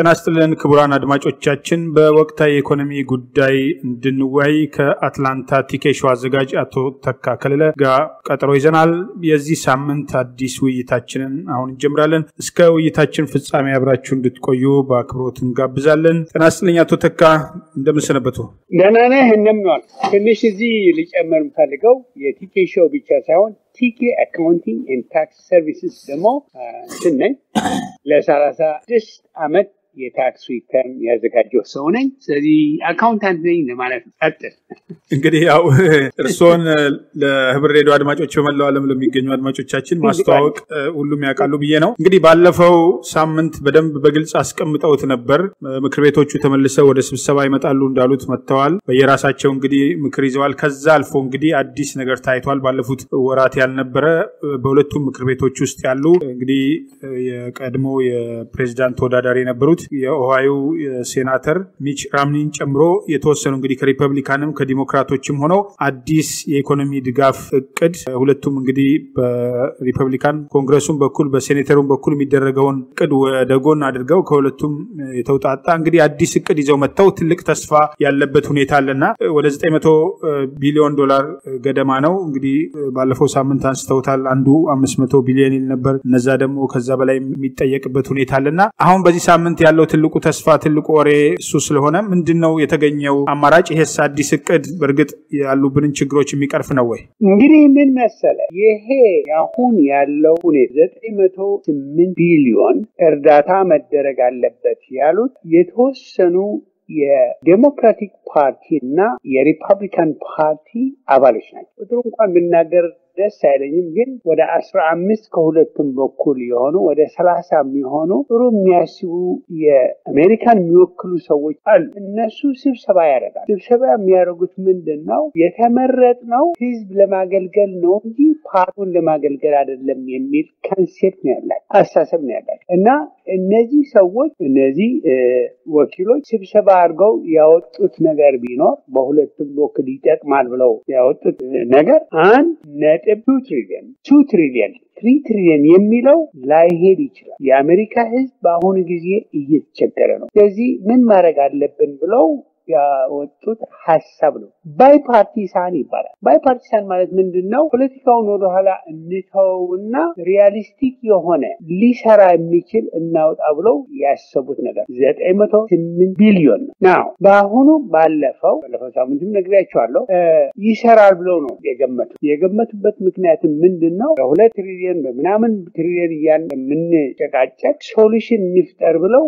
ጤና ይስጥልን ክቡራን አድማጮቻችን፣ በወቅታዊ የኢኮኖሚ ጉዳይ እንድንወያይ ከአትላንታ ቲኬሾ አዘጋጅ አቶ ተካ ከለለ ጋር ቀጠሮ ይዘናል። የዚህ ሳምንት አዲስ ውይይታችንን አሁን እንጀምራለን። እስከ ውይይታችን ፍጻሜ አብራችሁ እንድትቆዩ በአክብሮት እንጋብዛለን። ጤና ይስጥልኝ አቶ ተካ እንደምንሰነበቱ? ደህና ነህ? እንደምንዋል። ትንሽ እዚህ ልጨምር የምፈልገው የቲኬ ሾው ብቻ ሳይሆን ቲኬ አካውንቲንግ ኤንድ ታክስ ሰርቪስስ ደግሞ ስነኝ ለሰላሳ ስድስት ዓመት የታክስ ሪተርን ያዘጋጀው ሰው ነኝ። ስለዚህ አካውንታንት ነኝ ለማለት ነው። ቀጥል። እንግዲህ ያው እርስዎን ለህብር ሬዲዮ አድማጮች በመላው ዓለም ለሚገኙ አድማጮቻችን ማስተዋወቅ ሁሉም ያውቃሉ ብዬ ነው። እንግዲህ ባለፈው ሳምንት በደንብ በግልጽ አስቀምጠውት ነበር። ምክር ቤቶቹ ተመልሰው ወደ ስብሰባ ይመጣሉ እንዳሉት መጥተዋል። በየራሳቸው እንግዲህ ምክር ይዘዋል። ከዛ አልፎ እንግዲህ አዲስ ነገር ታይቷል። ባለፉት ወራት ያልነበረ በሁለቱም ምክር ቤቶች ውስጥ ያሉ እንግዲህ የቀድሞ የፕሬዚዳንት ተወዳዳሪ የነበሩት የኦሃዮ ሴናተር ሚች ራምኒን ጨምሮ የተወሰኑ እንግዲህ ከሪፐብሊካንም ከዲሞክራቶችም ሆነው አዲስ የኢኮኖሚ ድጋፍ እቅድ ሁለቱም እንግዲህ በሪፐብሊካን ኮንግረሱም በኩል በሴኔተሩም በኩል የሚደረገውን እቅድ ወደ ጎን አድርገው ከሁለቱም የተውጣጣ እንግዲህ አዲስ እቅድ ይዘው መጥተው ትልቅ ተስፋ ያለበት ሁኔታ አለና ወደ 900 ቢሊዮን ዶላር ገደማ ነው እንግዲህ ባለፈው ሳምንት አንስተውታል። አንዱ 500 ቢሊዮን ይል ነበር። እነዛ ደግሞ ከዛ በላይ የሚጠየቅበት ሁኔታ አለና አሁን በዚህ ሳምንት ያለው ትልቁ ተስፋ ትልቁ ወሬ እሱ ስለሆነ ምንድን ነው የተገኘው አማራጭ? ይሄስ አዲስ እቅድ በእርግጥ ያሉብንን ችግሮች የሚቀርፍ ነው ወይ? እንግዲህ ምን መሰለ ይሄ አሁን ያለው ሁኔታ ዘጠኝ መቶ ስምንት ቢሊዮን እርዳታ መደረግ አለበት ያሉት የተወሰኑ የዴሞክራቲክ ፓርቲ እና የሪፐብሊካን ፓርቲ አባሎች ናቸው። ቁጥሩ እንኳን ብናገር ደስ አይለኝም፣ ግን ወደ አስራ አምስት ከሁለቱም በኩል የሆኑ ወደ ሰላሳ የሚሆኑ ጥሩ የሚያስቡ የአሜሪካን የሚወክሉ ሰዎች አሉ። እነሱ ስብሰባ ያደርጋል። ስብሰባ የሚያደርጉት ምንድን ነው? የተመረጥነው ህዝብ ለማገልገል ነው እንጂ ፓርቲውን ለማገልገል አይደለም የሚል ኮንሴፕት ነው ያላቸው፣ አስተሳሰብ ነው ያላቸው እና እነዚህ ሰዎች እነዚህ ወኪሎች ስብሰባ አድርገው ያወጡት ነገር ቢኖር በሁለቱም በኩል ይጠቅማል ብለው ያወጡት ነገር አንድ ነጥብ ቱ ትሪሊየን ቱ ትሪሊየን ትሪ ትሪሊየን የሚለው ላይሄድ ይችላል። የአሜሪካ ህዝብ በአሁኑ ጊዜ እየተቸገረ ነው። ስለዚህ ምን ማድረግ አለብን ብለው ያወጡት ሀሳብ ነው። ባይፓርቲሳን ይባላል። ባይፓርቲሳን ማለት ምንድን ነው? ፖለቲካውን ወደኋላ እንተውና ሪያሊስቲክ የሆነ ሊሰራ የሚችል እናውጣ ብለው ያሰቡት ነገር ዘጠኝ መቶ ስምንት ቢሊዮን ነው። ናው በአሁኑ ባለፈው ባለፈው ሳምንትም ነግሬያቸዋለሁ ይሰራል ብለው ነው የገመቱት። የገመቱበት ምክንያትም ምንድን ነው? በሁለት ትሪሊየን በምናምን ትሪሊየን እያን የምንጨቃጨቅ ሶሉሽን እንፍጠር ብለው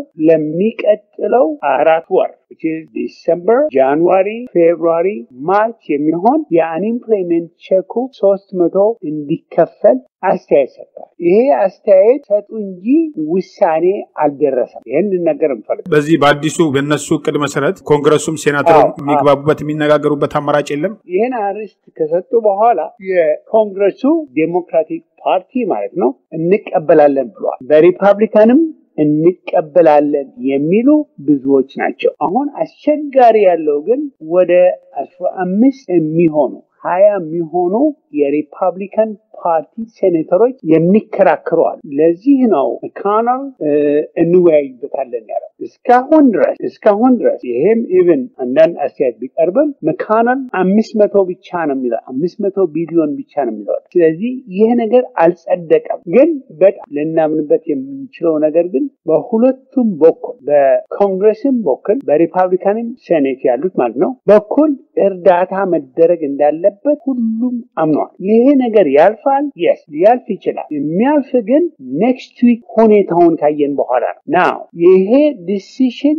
ለሚቀጥለው አራት ወር ዲሰምበር፣ ጃንዋሪ፣ ፌብሩዋሪ፣ ማርች የሚሆን የአንኢምፕሎይመንት ቼኩ ሶስት መቶ እንዲከፈል አስተያየት ሰጥቷል። ይሄ አስተያየት ሰጡ እንጂ ውሳኔ አልደረሰም። ይህን ልነገር እንፈልግ በዚህ በአዲሱ በእነሱ እቅድ መሰረት ኮንግረሱም ሴናተሩ የሚግባቡበት የሚነጋገሩበት አማራጭ የለም። ይህን አርዕስት ከሰጡ በኋላ የኮንግረሱ ዴሞክራቲክ ፓርቲ ማለት ነው እንቀበላለን ብሏል። በሪፐብሊካንም እንቀበላለን የሚሉ ብዙዎች ናቸው። አሁን አስቸጋሪ ያለው ግን ወደ አስራ አምስት የሚሆኑ ሀያ የሚሆኑ የሪፐብሊካን ፓርቲ ሴኔተሮች የሚከራከረዋል። ለዚህ ነው መካነል እንወያይበታለን ያለው። እስካሁን ድረስ እስካሁን ድረስ ይሄም ኢቭን አንዳንድ አስተያየት ቢቀርብም መካነል አምስት መቶ ብቻ ነው የሚለው አምስት መቶ ቢሊዮን ብቻ ነው የሚለው። ስለዚህ ይህ ነገር አልጸደቀም። ግን በጣም ልናምንበት የምንችለው ነገር ግን በሁለቱም በኩል በኮንግረስም በኩል በሪፐብሊካንም ሴኔት ያሉት ማለት ነው በኩል እርዳታ መደረግ እንዳለበት ሁሉም አምነዋል። ይሄ ነገር ያልፋል። የስ ሊያልፍ ይችላል። የሚያልፍ ግን ኔክስት ዊክ ሁኔታውን ካየን በኋላ ነው። ናው ይሄ ዲሲሽን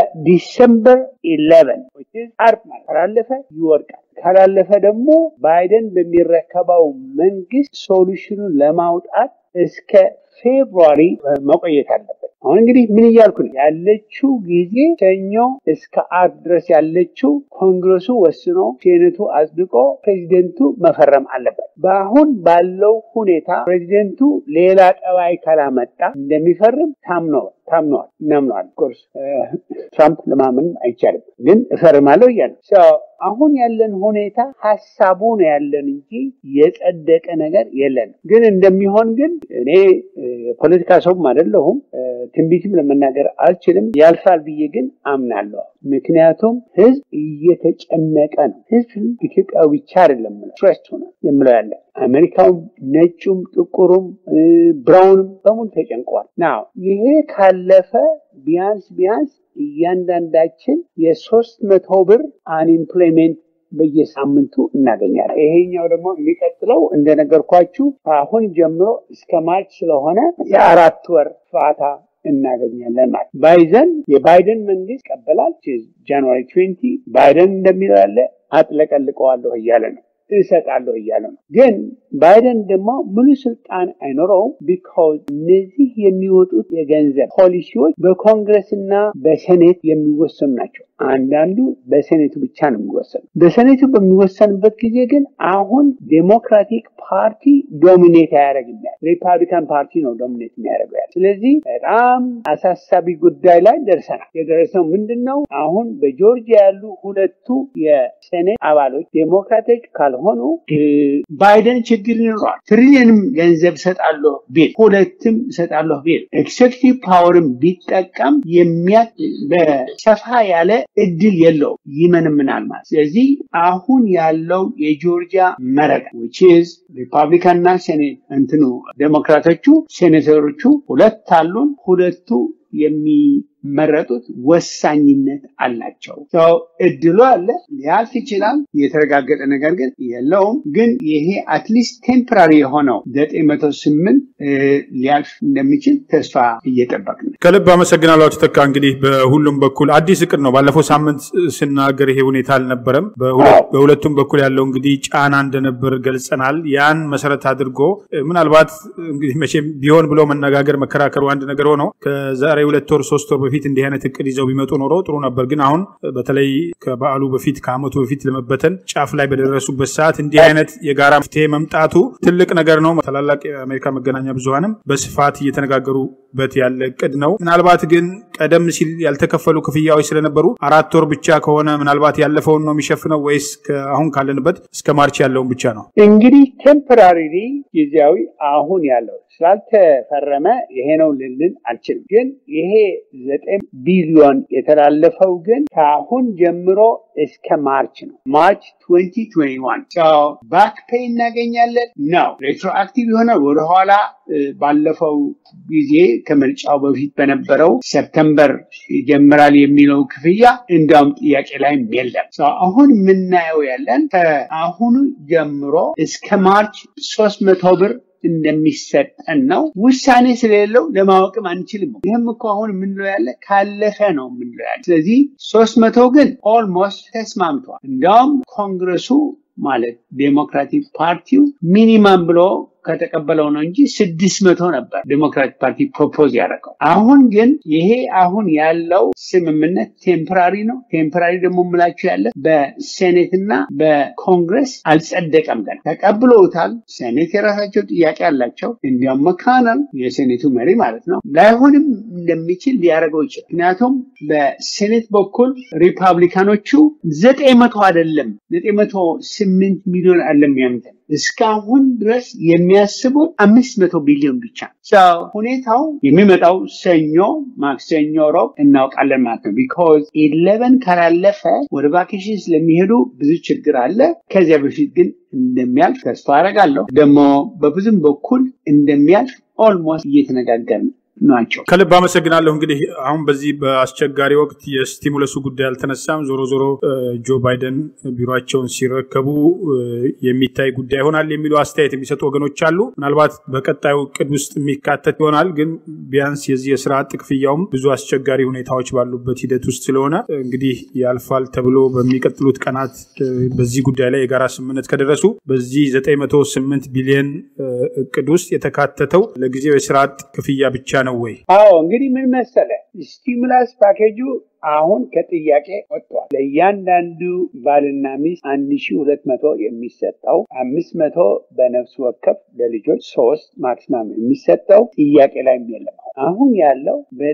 በዲሰምበር ኢሌቨን አርብ ማለት ካላለፈ ይወድቃል። ካላለፈ ደግሞ ባይደን በሚረከበው መንግስት ሶሉሽኑን ለማውጣት እስከ ፌብሩዋሪ መቆየት አለበት። አሁን እንግዲህ ምን እያልኩ ነው? ያለችው ጊዜ ሰኞ እስከ አርብ ድረስ ያለችው ኮንግረሱ ወስኖ ሴኔቱ አጽድቆ ፕሬዚደንቱ መፈረም አለበት። በአሁን ባለው ሁኔታ ፕሬዚደንቱ ሌላ ጠባይ ካላመጣ እንደሚፈርም ታምነዋል ታምነዋል እናምነዋል። ኮርስ ትራምፕ ለማመን አይቻልም፣ ግን እፈርማለሁ እያለ አሁን ያለን ሁኔታ ሀሳቡ ነው ያለን እንጂ የጸደቀ ነገር የለንም። ግን እንደሚሆን ግን እኔ የፖለቲካ ሰውም አይደለሁም ትንቢትም ለመናገር አልችልም። ያልፋል ብዬ ግን አምናለሁ። ምክንያቱም ህዝብ እየተጨነቀ ነው። ህዝብ ኢትዮጵያዊ ብቻ አይደለም ስትሬስ ሆነ የምለው ያለ አሜሪካውም፣ ነጩም፣ ጥቁሩም፣ ብራውንም በሙሉ ተጨንቀዋል። ናው ይሄ ካለፈ ቢያንስ ቢያንስ እያንዳንዳችን የሶስት መቶ ብር አንኤምፕሎይሜንት በየሳምንቱ እናገኛለን። ይሄኛው ደግሞ የሚቀጥለው እንደነገርኳችሁ አሁን ጀምሮ እስከ ማርች ስለሆነ የአራት ወር ፋታ እናገኛለን ማለት ባይዘን የባይደን መንግስት ይቀበላል። ጃንዋሪ ትዌንቲ ባይደን እንደሚለው ያለ አጥለቀልቀዋለሁ እያለ ነው እሰጣለሁ እያለ ነው። ግን ባይደን ደግሞ ሙሉ ስልጣን አይኖረውም። ቢካዝ እነዚህ የሚወጡት የገንዘብ ፖሊሲዎች በኮንግረስና በሴኔት የሚወሰኑ ናቸው። አንዳንዱ በሴኔቱ ብቻ ነው የሚወሰኑ። በሴኔቱ በሚወሰንበት ጊዜ ግን አሁን ዴሞክራቲክ ፓርቲ ዶሚኔት አያደርግም። ሪፐብሊካን ፓርቲ ነው ዶሚኔት የሚያደርገው ያለ። ስለዚህ በጣም አሳሳቢ ጉዳይ ላይ ደርሰናል። የደረሰው ምንድን ነው? አሁን በጆርጂያ ያሉ ሁለቱ የሴኔት አባሎች ዴሞክራቶች ካልሆኑ ባይደን ችግር ይኖረዋል። ትሪሊየንም ገንዘብ ሰጣለሁ ቢል ሁለትም ሰጣለሁ ቢል ኤክሴክቲቭ ፓወርን ቢጠቀም የሚያ በሰፋ ያለ እድል የለው ይመንምናል ማለት። ስለዚህ አሁን ያለው የጆርጂያ መረጋ ዊችዝ ሪፐብሊካን እና ሴኔት እንትኑ ዴሞክራቶቹ ሴኔተሮቹ ሁለት አሉን። ሁለቱ የሚመረጡት ወሳኝነት አላቸው። ሰው እድሉ አለ፣ ሊያልፍ ይችላል። የተረጋገጠ ነገር ግን የለውም። ግን ይሄ አትሊስት ቴምፖራሪ የሆነው ዘጠኝ መቶ ስምንት ሊያልፍ እንደሚችል ተስፋ እየጠበቅን ነው። ከልብ አመሰግናለሁ አቶ ተካ። እንግዲህ በሁሉም በኩል አዲስ እቅድ ነው። ባለፈው ሳምንት ስናገር ይሄ ሁኔታ አልነበረም። በሁለቱም በኩል ያለው እንግዲህ ጫና እንደነበር ገልጸናል። ያን መሰረት አድርጎ ምናልባት እንግዲህ መቼም ቢሆን ብሎ መነጋገር መከራከሩ አንድ ነገር ሆነው ከዛሬ ሁለት ወር ሶስት ወር በፊት እንዲህ አይነት እቅድ ይዘው ቢመጡ ኖሮ ጥሩ ነበር። ግን አሁን በተለይ ከበዓሉ በፊት ከዓመቱ በፊት ለመበተን ጫፍ ላይ በደረሱበት ሰዓት እንዲህ አይነት የጋራ መፍትሄ መምጣቱ ትልቅ ነገር ነው። ታላላቅ የአሜሪካ መገናኛ ብዙኃንም በስፋት እየተነጋገሩበት ያለ እቅድ ነው። ምናልባት ግን ቀደም ሲል ያልተከፈሉ ክፍያዎች ስለነበሩ አራት ወር ብቻ ከሆነ ምናልባት ያለፈውን ነው የሚሸፍነው ወይስ አሁን ካለንበት እስከ ማርች ያለውን ብቻ ነው? እንግዲህ ቴምፖራሪ ጊዜያዊ አሁን ያለው ስላልተፈረመ ይሄ ነው ልልን አልችልም። ግን ይሄ ዘጠኝ ቢሊዮን የተላለፈው ግን ከአሁን ጀምሮ እስከ ማርች ነው። ማርች 2021 ባክ ፔይ እናገኛለን ነው። ሬትሮአክቲቭ የሆነ ወደኋላ ባለፈው ጊዜ ከምርጫው በፊት በነበረው ሰፕተምበር ይጀምራል የሚለው ክፍያ እንዲያውም ጥያቄ ላይም የለም። አሁን የምናየው ያለን ከአሁኑ ጀምሮ እስከ ማርች ሶስት መቶ ብር እንደሚሰጠን ነው። ውሳኔ ስለሌለው ለማወቅም አንችልም። ይህም እኮ አሁን የምንለው ያለ ካለፈ ነው የምንለው ያለ። ስለዚህ ሶስት መቶ ግን ኦልሞስት ተስማምቷል። እንዲያውም ኮንግረሱ ማለት ዴሞክራቲክ ፓርቲው ሚኒማም ብሎ ከተቀበለው ነው እንጂ ስድስት መቶ ነበር ዴሞክራቲክ ፓርቲ ፕሮፖዝ ያደረገው። አሁን ግን ይሄ አሁን ያለው ስምምነት ቴምፖራሪ ነው። ቴምፖራሪ ደግሞ የምላችሁ ያለ በሴኔት እና በኮንግረስ አልጸደቀም። ገና ተቀብለውታል። ሴኔት የራሳቸው ጥያቄ አላቸው። እንዲያውም መካነል የሴኔቱ መሪ ማለት ነው ላይሆንም እንደሚችል ሊያደርገው ይችላል። ምክንያቱም በሴኔት በኩል ሪፐብሊካኖቹ ዘጠኝ መቶ አይደለም ዘጠኝ መቶ ስምንት ሚሊዮን አለም ያምተን እስካሁን ድረስ የሚያስቡት አምስት መቶ ቢሊዮን ብቻ ሁኔታው የሚመጣው ሰኞ፣ ማክሰኞ፣ ሮብ እናውቃለን ማለት ነው። ቢኮዝ ኢሌቨን ካላለፈ ወደ ቫኬሽን ስለሚሄዱ ብዙ ችግር አለ። ከዚያ በፊት ግን እንደሚያልፍ ተስፋ አደርጋለሁ። ደግሞ በብዙም በኩል እንደሚያልፍ ኦልሞስት እየተነጋገርን ናቸው። ከልብ አመሰግናለሁ። እንግዲህ አሁን በዚህ በአስቸጋሪ ወቅት የስቲሙለሱ ጉዳይ አልተነሳም። ዞሮ ዞሮ ጆ ባይደን ቢሮቸውን ሲረከቡ የሚታይ ጉዳይ ይሆናል የሚሉ አስተያየት የሚሰጡ ወገኖች አሉ። ምናልባት በቀጣዩ እቅድ ውስጥ የሚካተት ይሆናል። ግን ቢያንስ የዚህ የስራ አጥ ክፍያውም ብዙ አስቸጋሪ ሁኔታዎች ባሉበት ሂደት ውስጥ ስለሆነ እንግዲህ ያልፋል ተብሎ በሚቀጥሉት ቀናት በዚህ ጉዳይ ላይ የጋራ ስምምነት ከደረሱ በዚህ 908 ቢሊዮን እቅድ ውስጥ የተካተተው ለጊዜው የስራ አጥ ክፍያ ብቻ ነው ወይ? አዎ እንግዲህ ምን መሰለ ስቲሙላስ ፓኬጁ አሁን ከጥያቄ ወጥቷል። ለእያንዳንዱ ባልና ሚስት አንድ ሺ ሁለት መቶ የሚሰጠው አምስት መቶ በነፍስ ወከፍ ለልጆች ሶስት ማክሲማም የሚሰጠው ጥያቄ ላይ የለም። አሁን ያለው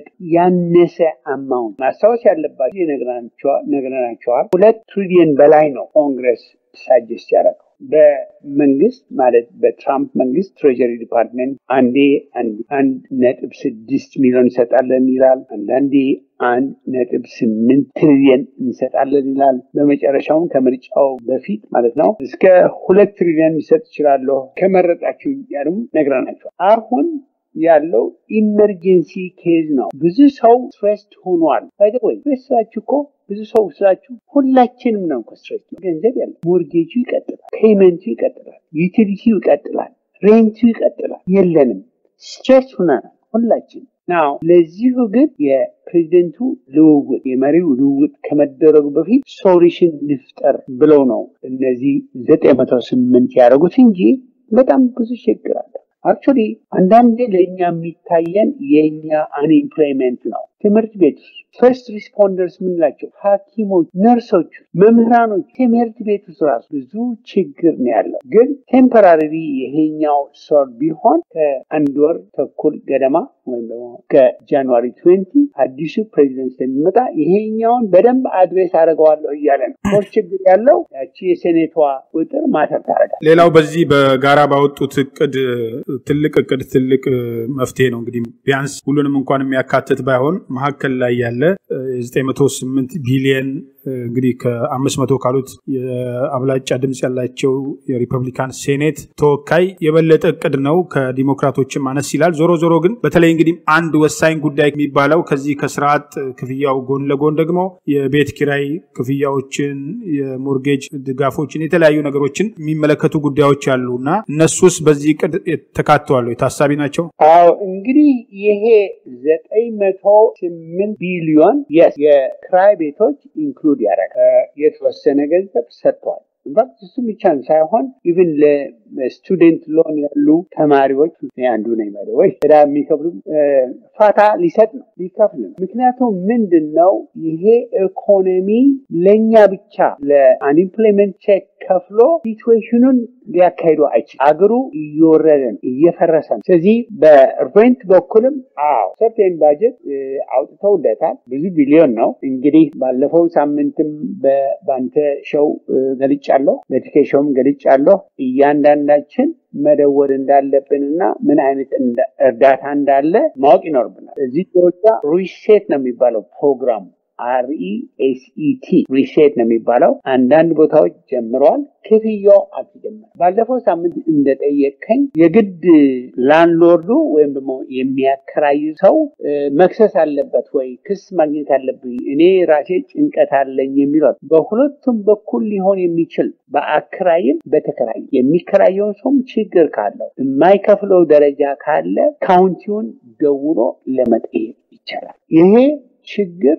ያነሰ አማውንት ማስታወስ ያለባቸው ነግረናቸዋል። ሁለት ትሪሊየን በላይ ነው ኮንግረስ ሳጀስት ያደረገው በመንግስት ማለት በትራምፕ መንግስት ትሬጀሪ ዲፓርትመንት አንዴ አንድ ነጥብ ስድስት ሚሊዮን እንሰጣለን ይላል። አንዳንዴ አንድ ነጥብ ስምንት ትሪሊየን እንሰጣለን ይላል። በመጨረሻውም ከምርጫው በፊት ማለት ነው እስከ ሁለት ትሪሊየን ሊሰጥ ይችላለሁ ከመረጣችሁ ያሉም ነግረናቸዋል። አሁን ያለው ኢመርጀንሲ ኬዝ ነው። ብዙ ሰው ስትሬስድ ሆኗል። ወይ ስትሬስ ስላችሁ እኮ ብዙ ሰው ስላችሁ ሁላችንም ነው እኮ ስትሬስ ነው። ገንዘብ ያለ ሞርጌጁ ይቀጥላል፣ ፔይመንቱ ይቀጥላል፣ ዩቲሊቲው ይቀጥላል፣ ሬንቱ ይቀጥላል። የለንም ስትሬስ ሆነናል ሁላችን ናው ለዚሁ ግን የፕሬዚደንቱ ልውውጥ የመሪው ልውውጥ ከመደረጉ በፊት ሶሉሽን ንፍጠር ብለው ነው እነዚህ ዘጠኝ መቶ ስምንት ያደረጉት እንጂ በጣም ብዙ ችግር አለ። አክቹዋሊ አንዳንዴ ለእኛ የሚታየን የእኛ አንኤምፕሎይመንት ነው። ትምህርት ቤት ፈርስት ሪስፖንደርስ ምንላቸው ሐኪሞች፣ ነርሶች፣ መምህራኖች ትምህርት ቤት ውስጥ ራሱ ብዙ ችግር ነው ያለው። ግን ቴምፐራሪ ይሄኛው ሶር ቢሆን ከአንድ ወር ተኩል ገደማ ወይም ደግሞ ከጃንዋሪ ትዌንቲ አዲሱ ፕሬዚደንት ስለሚመጣ ይሄኛውን በደንብ አድሬስ አድርገዋለሁ እያለ ነው። ሞር ችግር ያለው ያቺ የሴኔቷ ቁጥር ማተር ታደርጋል። ሌላው በዚህ በጋራ ባወጡት እቅድ ትልቅ እቅድ ትልቅ መፍትሄ ነው እንግዲህ ቢያንስ ሁሉንም እንኳን የሚያካትት ባይሆን መካከል ላይ ያለ የ908 ቢሊየን እንግዲህ ከአምስት መቶ ካሉት የአብላጫ ድምፅ ያላቸው የሪፐብሊካን ሴኔት ተወካይ የበለጠ እቅድ ነው። ከዲሞክራቶችም አነስ ይላል። ዞሮ ዞሮ ግን በተለይ እንግዲህ አንድ ወሳኝ ጉዳይ የሚባለው ከዚህ ከስርዓት ክፍያው ጎን ለጎን ደግሞ የቤት ኪራይ ክፍያዎችን፣ የሞርጌጅ ድጋፎችን፣ የተለያዩ ነገሮችን የሚመለከቱ ጉዳዮች አሉ እና እነሱስ በዚህ እቅድ ተካተዋሉ የታሳቢ ናቸው። አዎ እንግዲህ ይሄ ዘጠኝ መቶ ስምንት ቢሊዮን የክራይ ቤቶች ኢንክሉድ ያደርጋል። የተወሰነ ገንዘብ ሰጥቷል። ኢንፋክት እሱ ብቻን ሳይሆን ኢቭን ለስቱደንት ሎን ያሉ ተማሪዎች አንዱ ነኝ ማለት ወይ ዕዳ የሚከፍሉ ፋታ ሊሰጥ ነው ሊከፍል ነው። ምክንያቱም ምንድን ነው ይሄ ኢኮኖሚ ለእኛ ብቻ ለአንኢምፕሎይመንት ቼክ ከፍሎ ሲትዌሽኑን ሊያካሂዱ አይችል። አገሩ እየወረደ ነው፣ እየፈረሰ ነው። ስለዚህ በሬንት በኩልም አዎ ሰርቴን ባጀት አውጥተውለታል። ብዙ ቢሊዮን ነው። እንግዲህ ባለፈው ሳምንትም በባንተ ሸው ገልጫለሁ፣ በቲኬ ሸውም ገልጫለሁ። እያንዳንዳችን መደወል እንዳለብንና ምን አይነት እርዳታ እንዳለ ማወቅ ይኖርብናል። እዚህ ደረጃ ሪሴት ነው የሚባለው ፕሮግራሙ አርኢኤስኢቲ ሪሴት ነው የሚባለው። አንዳንድ ቦታዎች ጀምረዋል። ክፍያው አልተጀመረም። ባለፈው ሳምንት እንደጠየቀኝ የግድ ላንድሎርዱ ወይም ደግሞ የሚያከራይ ሰው መክሰስ አለበት ወይ ክስ ማግኘት አለብኝ እኔ ራሴ ጭንቀት አለኝ የሚለው በሁለቱም በኩል ሊሆን የሚችል በአከራይም በተከራይ የሚከራየውን ሰውም ችግር ካለው የማይከፍለው ደረጃ ካለ ካውንቲውን ደውሎ ለመጠየቅ ይቻላል። ይሄ ችግር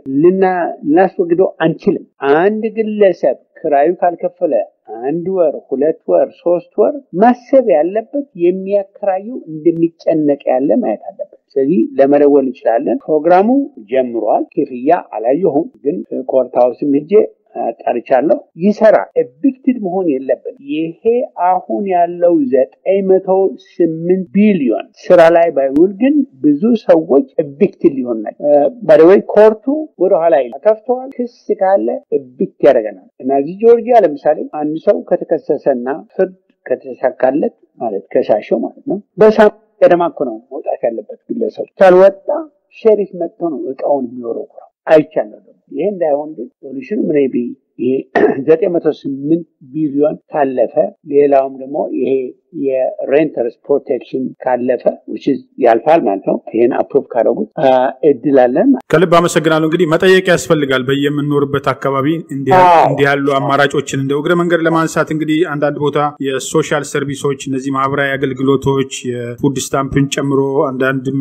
ልናስወግደው አንችልም። አንድ ግለሰብ ክራዩ ካልከፈለ አንድ ወር፣ ሁለት ወር፣ ሶስት ወር ማሰብ ያለበት የሚያከራዩ እንደሚጨነቅ ያለ ማየት አለበት። ስለዚህ ለመደወል እንችላለን። ፕሮግራሙ ጀምሯል። ክፍያ አላየሁም፣ ግን ኮርት ሃውስም ሄጄ ጠርቻለሁ። ይሰራል። ኤቪክትድ መሆን የለብን። ይሄ አሁን ያለው ዘጠኝ መቶ ስምንት ቢሊዮን ስራ ላይ ባይውል ግን ብዙ ሰዎች ኤቪክትድ ሊሆን ናቸው። ባደወይ ኮርቱ ወደኋላ ከፍተዋል። ክስ ካለ ኤቪክት ያደርገናል እና እዚህ ጆርጂያ ለምሳሌ አንድ ሰው ከተከሰሰና ፍርድ ከተሳካለት ማለት ከሳሸው ማለት ነው በሳምንት ገደማ እኮ ነው መውጣት ያለበት ግለሰቡ። ካልወጣ ሸሪፍ መጥቶ ነው እቃውን የሚወረውረው። አይቻልም። ይሄ እንዳይሆን ግን ሶሉሽኑ ሜይ ቢ ይሄ ዘጠኝ መቶ ስምንት ቢሊዮን ካለፈ ሌላውም ደግሞ ይሄ የሬንተርስ ፕሮቴክሽን ካለፈ ያልፋል ማለት ነው። ይህን አፕሮቭ ካደረጉት እድላለን። ከልብ አመሰግናለሁ። እንግዲህ መጠየቅ ያስፈልጋል በየምንኖርበት አካባቢ እንዲህ ያሉ አማራጮችን እንደ እግረ መንገድ ለማንሳት እንግዲህ አንዳንድ ቦታ የሶሻል ሰርቪሶች እነዚህ ማህበራዊ አገልግሎቶች የፉድ ስታምፕን ጨምሮ አንዳንድም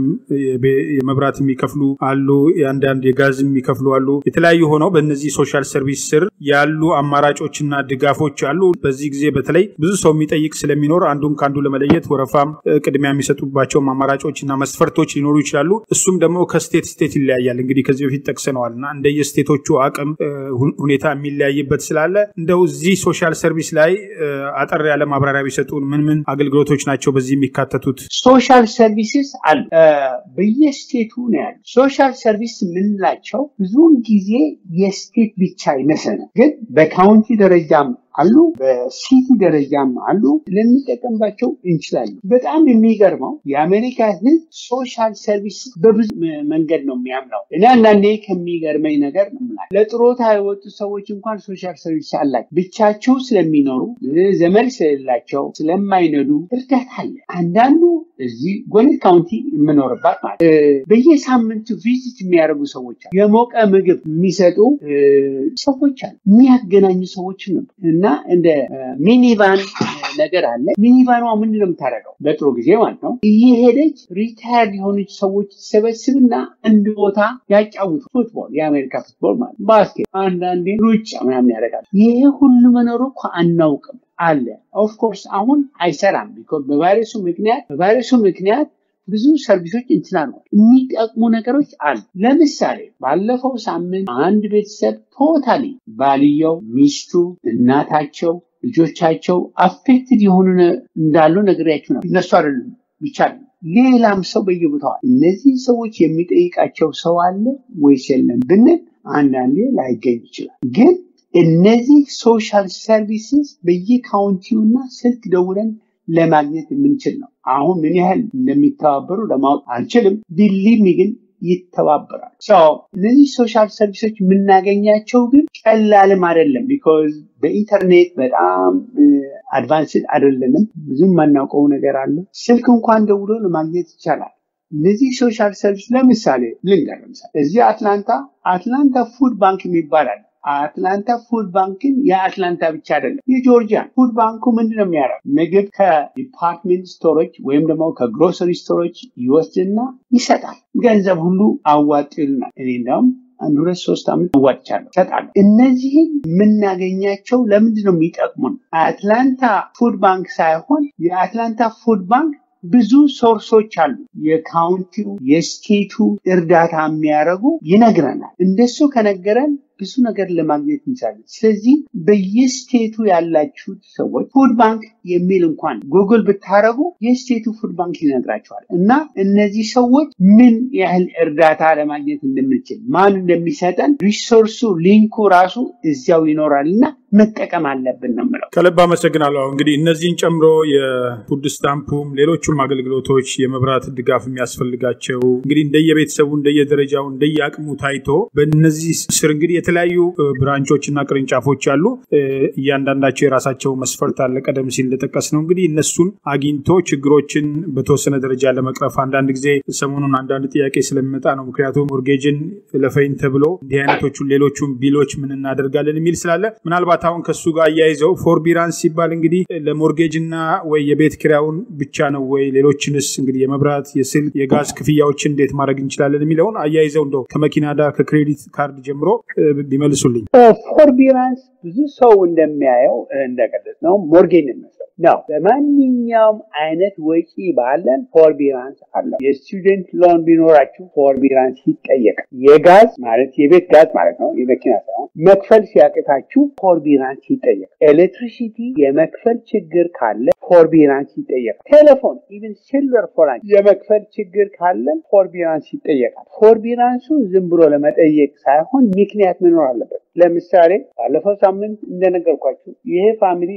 የመብራት የሚከፍሉ አሉ፣ አንዳንድ የጋዝ የሚከፍሉ አሉ። የተለያዩ ሆነው በእነዚህ ሶሻል ሰርቪስ ስር ያሉ አማራጮችና ድጋፎች አሉ። በዚህ ጊዜ በተለይ ብዙ ሰው የሚጠይቅ ስለሚኖር አንዱን ከአንዱ ለመለየት ወረፋም ቅድሚያ የሚሰጡባቸውም አማራጮችና መስፈርቶች ሊኖሩ ይችላሉ። እሱም ደግሞ ከስቴት ስቴት ይለያያል። እንግዲህ ከዚህ በፊት ጠቅሰነዋል እና እንደየስቴቶቹ አቅም ሁኔታ የሚለያይበት ስላለ እንደው እዚህ ሶሻል ሰርቪስ ላይ አጠር ያለ ማብራሪያ ቢሰጡን። ምን ምን አገልግሎቶች ናቸው በዚህ የሚካተቱት? ሶሻል ሰርቪስስ አሉ በየስቴቱ ነው ያሉ። ሶሻል ሰርቪስ የምንላቸው ብዙውን ጊዜ የስቴት ብቻ ይመስለናል፣ ግን በካውንቲ ደረጃም አሉ፣ በሲቲ ደረጃም አሉ። ልንጠቀምባቸው እንችላለን። በጣም የሚገርመው የአሜሪካ ሕዝብ ሶሻል ሰርቪስ በብዙ መንገድ ነው የሚያምነው። እኔ አንዳንዴ ከሚገርመኝ ነገር ነው የምላቸው ለጥሮታ የወጡ ሰዎች እንኳን ሶሻል ሰርቪስ አላቸው። ብቻቸው ስለሚኖሩ ዘመድ ስለሌላቸው ስለማይነዱ እርዳታ አለ። አንዳንዱ እዚህ ጎኔት ካውንቲ የምኖርባት ማለት በየሳምንቱ ቪዚት የሚያደርጉ ሰዎች አሉ። የሞቀ ምግብ የሚሰጡ ሰዎች አሉ። የሚያገናኙ ሰዎች ነው እና እንደ ሚኒቫን ነገር አለ። ሚኒቫኗ ምንድን ነው የምታደርገው? በጥሩ ጊዜ ማለት ነው እየሄደች ሪታየርድ የሆነች ሰዎች ትሰበስብና አንድ ቦታ ያጫውቱ። ፉትቦል፣ የአሜሪካ ፉትቦል ማለት ባስኬት፣ አንዳንዴ ሩጫ ምናምን ያደርጋል። ይሄ ሁሉ መኖሩ እኮ አናውቅም አለ። ኦፍኮርስ አሁን አይሰራም። በቫይረሱ ምክንያት በቫይረሱ ምክንያት ብዙ ሰርቪሶች እንትና ነው የሚጠቅሙ ነገሮች አሉ። ለምሳሌ ባለፈው ሳምንት አንድ ቤተሰብ ቶታሊ ባልየው፣ ሚስቱ፣ እናታቸው፣ ልጆቻቸው አፌክትድ የሆኑ እንዳሉ ነግሬያችሁ ነው። እነሱ አይደሉም ብቻ ሌላም ሰው በየቦታዋል። እነዚህ ሰዎች የሚጠይቃቸው ሰው አለ ወይስ የለም ብንል አንዳንዴ ላይገኝ ይችላል ግን እነዚህ ሶሻል ሰርቪስስ በየካውንቲው እና ስልክ ደውለን ለማግኘት የምንችል ነው። አሁን ምን ያህል እንደሚተባበሩ ለማወቅ አልችልም። ቢሊሚ ግን ይተባበራል። እነዚህ ሶሻል ሰርቪሶች የምናገኛቸው ግን ቀላልም አይደለም። ቢኮዝ በኢንተርኔት በጣም አድቫንስድ አይደለንም። ብዙም የማናውቀው ነገር አለ። ስልክ እንኳን ደውሎ ለማግኘት ይቻላል። እነዚህ ሶሻል ሰርቪስ ለምሳሌ ልንገር፣ ለምሳሌ እዚህ አትላንታ አትላንታ ፉድ ባንክ የሚባል አለ። አትላንታ ፉድ ባንክን የአትላንታ ብቻ አይደለም፣ የጆርጂያ ፉድ ባንኩ ምንድን ነው የሚያደርግ ምግብ ከዲፓርትሜንት ስቶሮች ወይም ደግሞ ከግሮሰሪ ስቶሮች ይወስድና ይሰጣል። ገንዘብ ሁሉ አዋጡ ይሉናል። እኔ እንዲያውም አንድ ሁለት ሶስት ዓመት አዋጥቻለሁ እሰጣለሁ። እነዚህን የምናገኛቸው ለምንድን ነው የሚጠቅሙን? አትላንታ ፉድ ባንክ ሳይሆን የአትላንታ ፉድ ባንክ ብዙ ሶርሶች አሉ። የካውንቲው የስቴቱ እርዳታ የሚያደርጉ ይነግረናል። እንደሱ ከነገረን ብዙ ነገር ለማግኘት እንችላለን። ስለዚህ በየስቴቱ ያላችሁት ሰዎች ፉድ ባንክ የሚል እንኳን ጉግል ብታደረጉ የስቴቱ ፉድ ባንክ ይነግራቸዋል እና እነዚህ ሰዎች ምን ያህል እርዳታ ለማግኘት እንደምንችል ማን እንደሚሰጠን ሪሶርሱ ሊንኩ ራሱ እዚያው ይኖራል እና መጠቀም አለብን ነው የምለው። ከልብ አመሰግናለሁ። እንግዲህ እነዚህን ጨምሮ የፉድ ስታምፑም ሌሎቹም አገልግሎቶች የመብራት ድጋፍ የሚያስፈልጋቸው እንግዲህ እንደየቤተሰቡ እንደየደረጃው እንደየአቅሙ ታይቶ በእነዚህ ስር እንግዲህ የተለያዩ ብራንቾች እና ቅርንጫፎች አሉ። እያንዳንዳቸው የራሳቸው መስፈርት አለ። ቀደም ሲል እንደጠቀስ ነው እንግዲህ እነሱን አግኝቶ ችግሮችን በተወሰነ ደረጃ ለመቅረፍ አንዳንድ ጊዜ ሰሞኑን አንዳንድ ጥያቄ ስለሚመጣ ነው። ምክንያቱም ሞርጌጅን ለፈይን ተብሎ እንዲህ አይነቶቹን ሌሎቹን ቢሎች ምን እናደርጋለን የሚል ስላለ ምናልባት አሁን ከሱ ጋር አያይዘው ፎርቢራንስ ሲባል እንግዲህ ለሞርጌጅ እና ወይ የቤት ኪራዩን ብቻ ነው ወይ ሌሎችንስ እንግዲህ የመብራት፣ የስልክ፣ የጋዝ ክፍያዎችን እንዴት ማድረግ እንችላለን የሚለውን አያይዘው እንደው ከመኪና ዳር ከክሬዲት ካርድ ጀምሮ ቢመልሱልኝ። ፎርቢራንስ ብዙ ሰው እንደሚያየው እንደገለጽ ነው ሞርጌጅ ነው ነው። በማንኛውም አይነት ወጪ ባለን ፎርቢራንስ አለው። የስቱደንት ሎን ቢኖራችሁ ፎርቢራንስ ይጠየቃል። የጋዝ ማለት የቤት ጋዝ ማለት ነው፣ የመኪና ሳይሆን መክፈል ሲያቅታችሁ ፎርቢራንስ ይጠየቃል። ኤሌክትሪሲቲ የመክፈል ችግር ካለ ፎርቢራንስ ይጠየቃል። ቴሌፎን ኢቨን ሲልቨር ፎራንስ የመክፈል ችግር ካለን ፎርቢራንስ ይጠየቃል። ፎርቢራንሱ ዝም ብሎ ለመጠየቅ ሳይሆን ምክንያት መኖር አለበት። ለምሳሌ ባለፈው ሳምንት እንደነገርኳችሁ ይሄ ፋሚሊ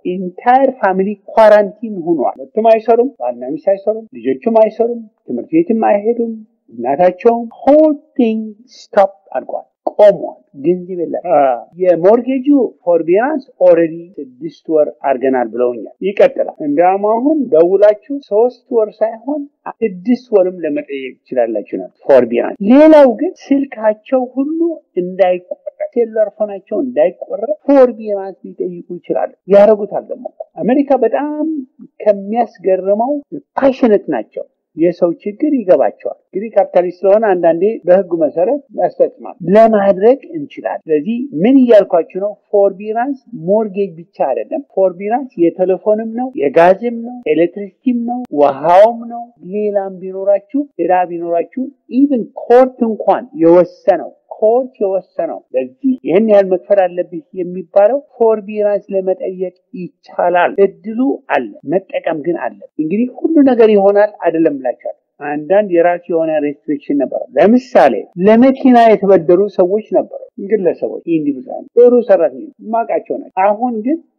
ኢንታየር ፋሚሊ ኳራንቲን ሆኗል። ሁለቱም አይሰሩም፣ ባልና ሚስት አይሰሩም፣ ልጆቹም አይሰሩም፣ ትምህርት ቤትም አይሄዱም፣ እናታቸውም ሆል ቲንግ ስቶፕ አድርጓል፣ ቆሟል። ገንዘብ የለም። የሞርጌጁ ፎርቢራንስ ኦልሬዲ ስድስት ወር አድርገናል ብለውኛል። ይቀጥላል። እንዲያውም አሁን ደውላችሁ ሶስት ወር ሳይሆን ስድስት ወርም ለመጠየቅ ትችላላችሁ ነው ፎርቢራንስ። ሌላው ግን ስልካቸው ሁሉ እንዳይቆረጥ ሴሉላር ፎናቸው እንዳይቆረጥ ፎርቢራንስ ሊጠይቁ ይችላሉ። ያደረጉታል ደግሞ አሜሪካ በጣም ከሚያስገርመው ፓሽነት ናቸው። የሰው ችግር ይገባቸዋል። እንግዲህ ካፒታሊስት ስለሆነ አንዳንዴ በህጉ መሰረት ያስፈጽማል። ለማድረግ እንችላለን። ስለዚህ ምን እያልኳችሁ ነው? ፎርቢራንስ ሞርጌጅ ብቻ አይደለም። ፎርቢራንስ የቴሌፎንም ነው፣ የጋዝም ነው፣ ኤሌክትሪሲቲም ነው፣ ውሃውም ነው። ሌላም ቢኖራችሁ ዕዳ ቢኖራችሁ ኢቭን ኮርት እንኳን የወሰነው ኮርት የወሰነው ለዚህ ይህን ያህል መክፈል አለብህ የሚባለው ፎርቢራንስ ለመጠየቅ ይቻላል። እድሉ አለ፣ መጠቀም ግን አለ። እንግዲህ ሁሉ ነገር ይሆናል አይደለም ብላችኋል። አንዳንድ የራሱ የሆነ ሬስትሪክሽን ነበረው። ለምሳሌ ለመኪና የተበደሩ ሰዎች ነበሩ፣ ግለሰቦች፣ ኢንዲቪዙዋል ጥሩ ሰራተኞች ማቃቸው ናቸው። አሁን ግን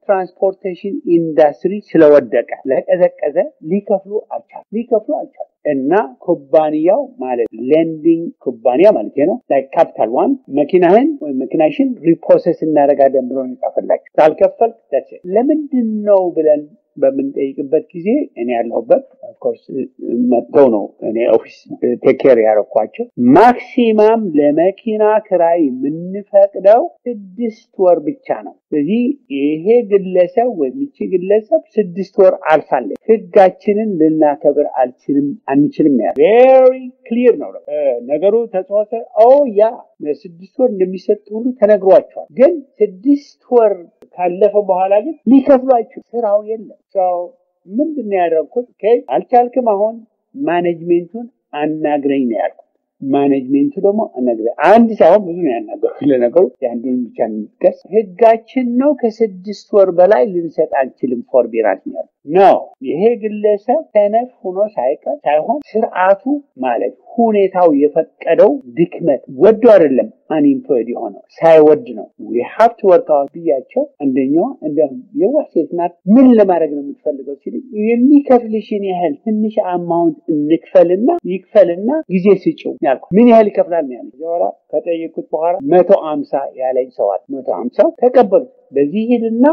ትራንስፖርቴሽን ኢንዱስትሪ ስለወደቀ ለቀዘቀዘ ሊከፍሉ አልቻሉ ሊከፍሉ አልቻሉ እና ኩባንያው ማለት ሌንዲንግ ኩባንያ ማለት ነው ላይ ካፒታል ዋን መኪናህን ወይም መኪናሽን ሪፕሮሰስ እናደርጋለን ብሎ ይጻፈላቸው ካልከፈል ለምንድን ነው ብለን በምንጠይቅበት ጊዜ እኔ ያለሁበት ኦፍኮርስ መጥተው ነው እኔ ኦፊስ ቴኬር ያደረኳቸው ማክሲማም ለመኪና ክራይ የምንፈቅደው ስድስት ወር ብቻ ነው። ስለዚህ ይሄ ግለሰብ ወይም ይቺ ግለሰብ ስድስት ወር አልፋለች። ህጋችንን ልናከብር አልችልም አንችልም ያ ቬሪ ክሊር ነው ነገሩ ተጽዋተ ኦ ያ ስድስት ወር እንደሚሰጥ ሁሉ ተነግሯቸዋል። ግን ስድስት ወር ካለፈ በኋላ ግን ሊከፍሏቸው ስራው የለም። ሰው ምንድን ነው ያደረግኩት? አልቻልክም፣ አሁን ማኔጅሜንቱን አናግረኝ ነው ያልኩት። ማኔጅሜንቱ ደግሞ አናግረኝ አንድ ሳይሆን ብዙ ነው ያናገሩት። ለነገሩ የአንዱን ብቻ እንጥቀስ። ህጋችን ነው ከስድስት ወር በላይ ልንሰጥ አንችልም ፎርቢራንስ ነው ነው። ይሄ ግለሰብ ሰነፍ ሆኖ ሳይቀር ሳይሆን ስርዓቱ ማለት ሁኔታው የፈቀደው ድክመት ወዶ አይደለም አንኢምፕሎይድ የሆነው ሳይወድ ነው። ሀብት ወርካዋት ብያቸው አንደኛዋ እንደ የዋህ ሴት ናት። ምን ለማድረግ ነው የምትፈልገው ሲል የሚከፍልሽን ያህል ትንሽ አማውንት እንክፈልና ይክፈልና ጊዜ ስጭው ያልኩ ምን ያህል ይከፍላል ነው ያለ። በኋላ ከጠየቁት በኋላ መቶ አምሳ ያለኝ ሰዋል መቶ አምሳ ተቀበሉ። በዚህ ሂድና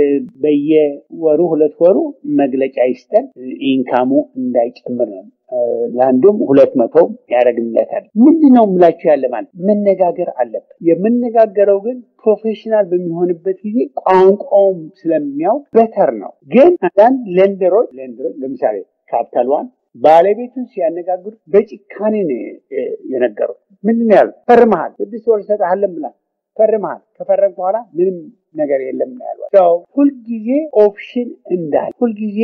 በየወሩ ሁለት ወሩ መግለጫ ይስጠን ኢንካሙ እንዳይጨምር ነው ለአንዱም ሁለት መቶ ያደረግለታል። ምንድን ነው የምላችሁ ያለ ማለት መነጋገር አለበት። የምነጋገረው ግን ፕሮፌሽናል በሚሆንበት ጊዜ ቋንቋውም ስለሚያውቅ በተር ነው። ግን አንዳንድ ሌንደሮች ሌንደሮች ለምሳሌ ካፒታል ዋን ባለቤቱን ሲያነጋግሩ በጭካኔ ነው የነገሩት። ምንድን ያሉ ፈርመሃል፣ ስድስት ወር እሰጥሃለን ብላ ፈርመሃል። ከፈረም በኋላ ምንም ነገር የለም ነው ያሏቸው። ሁልጊዜ ኦፕሽን እንዳለ ሁልጊዜ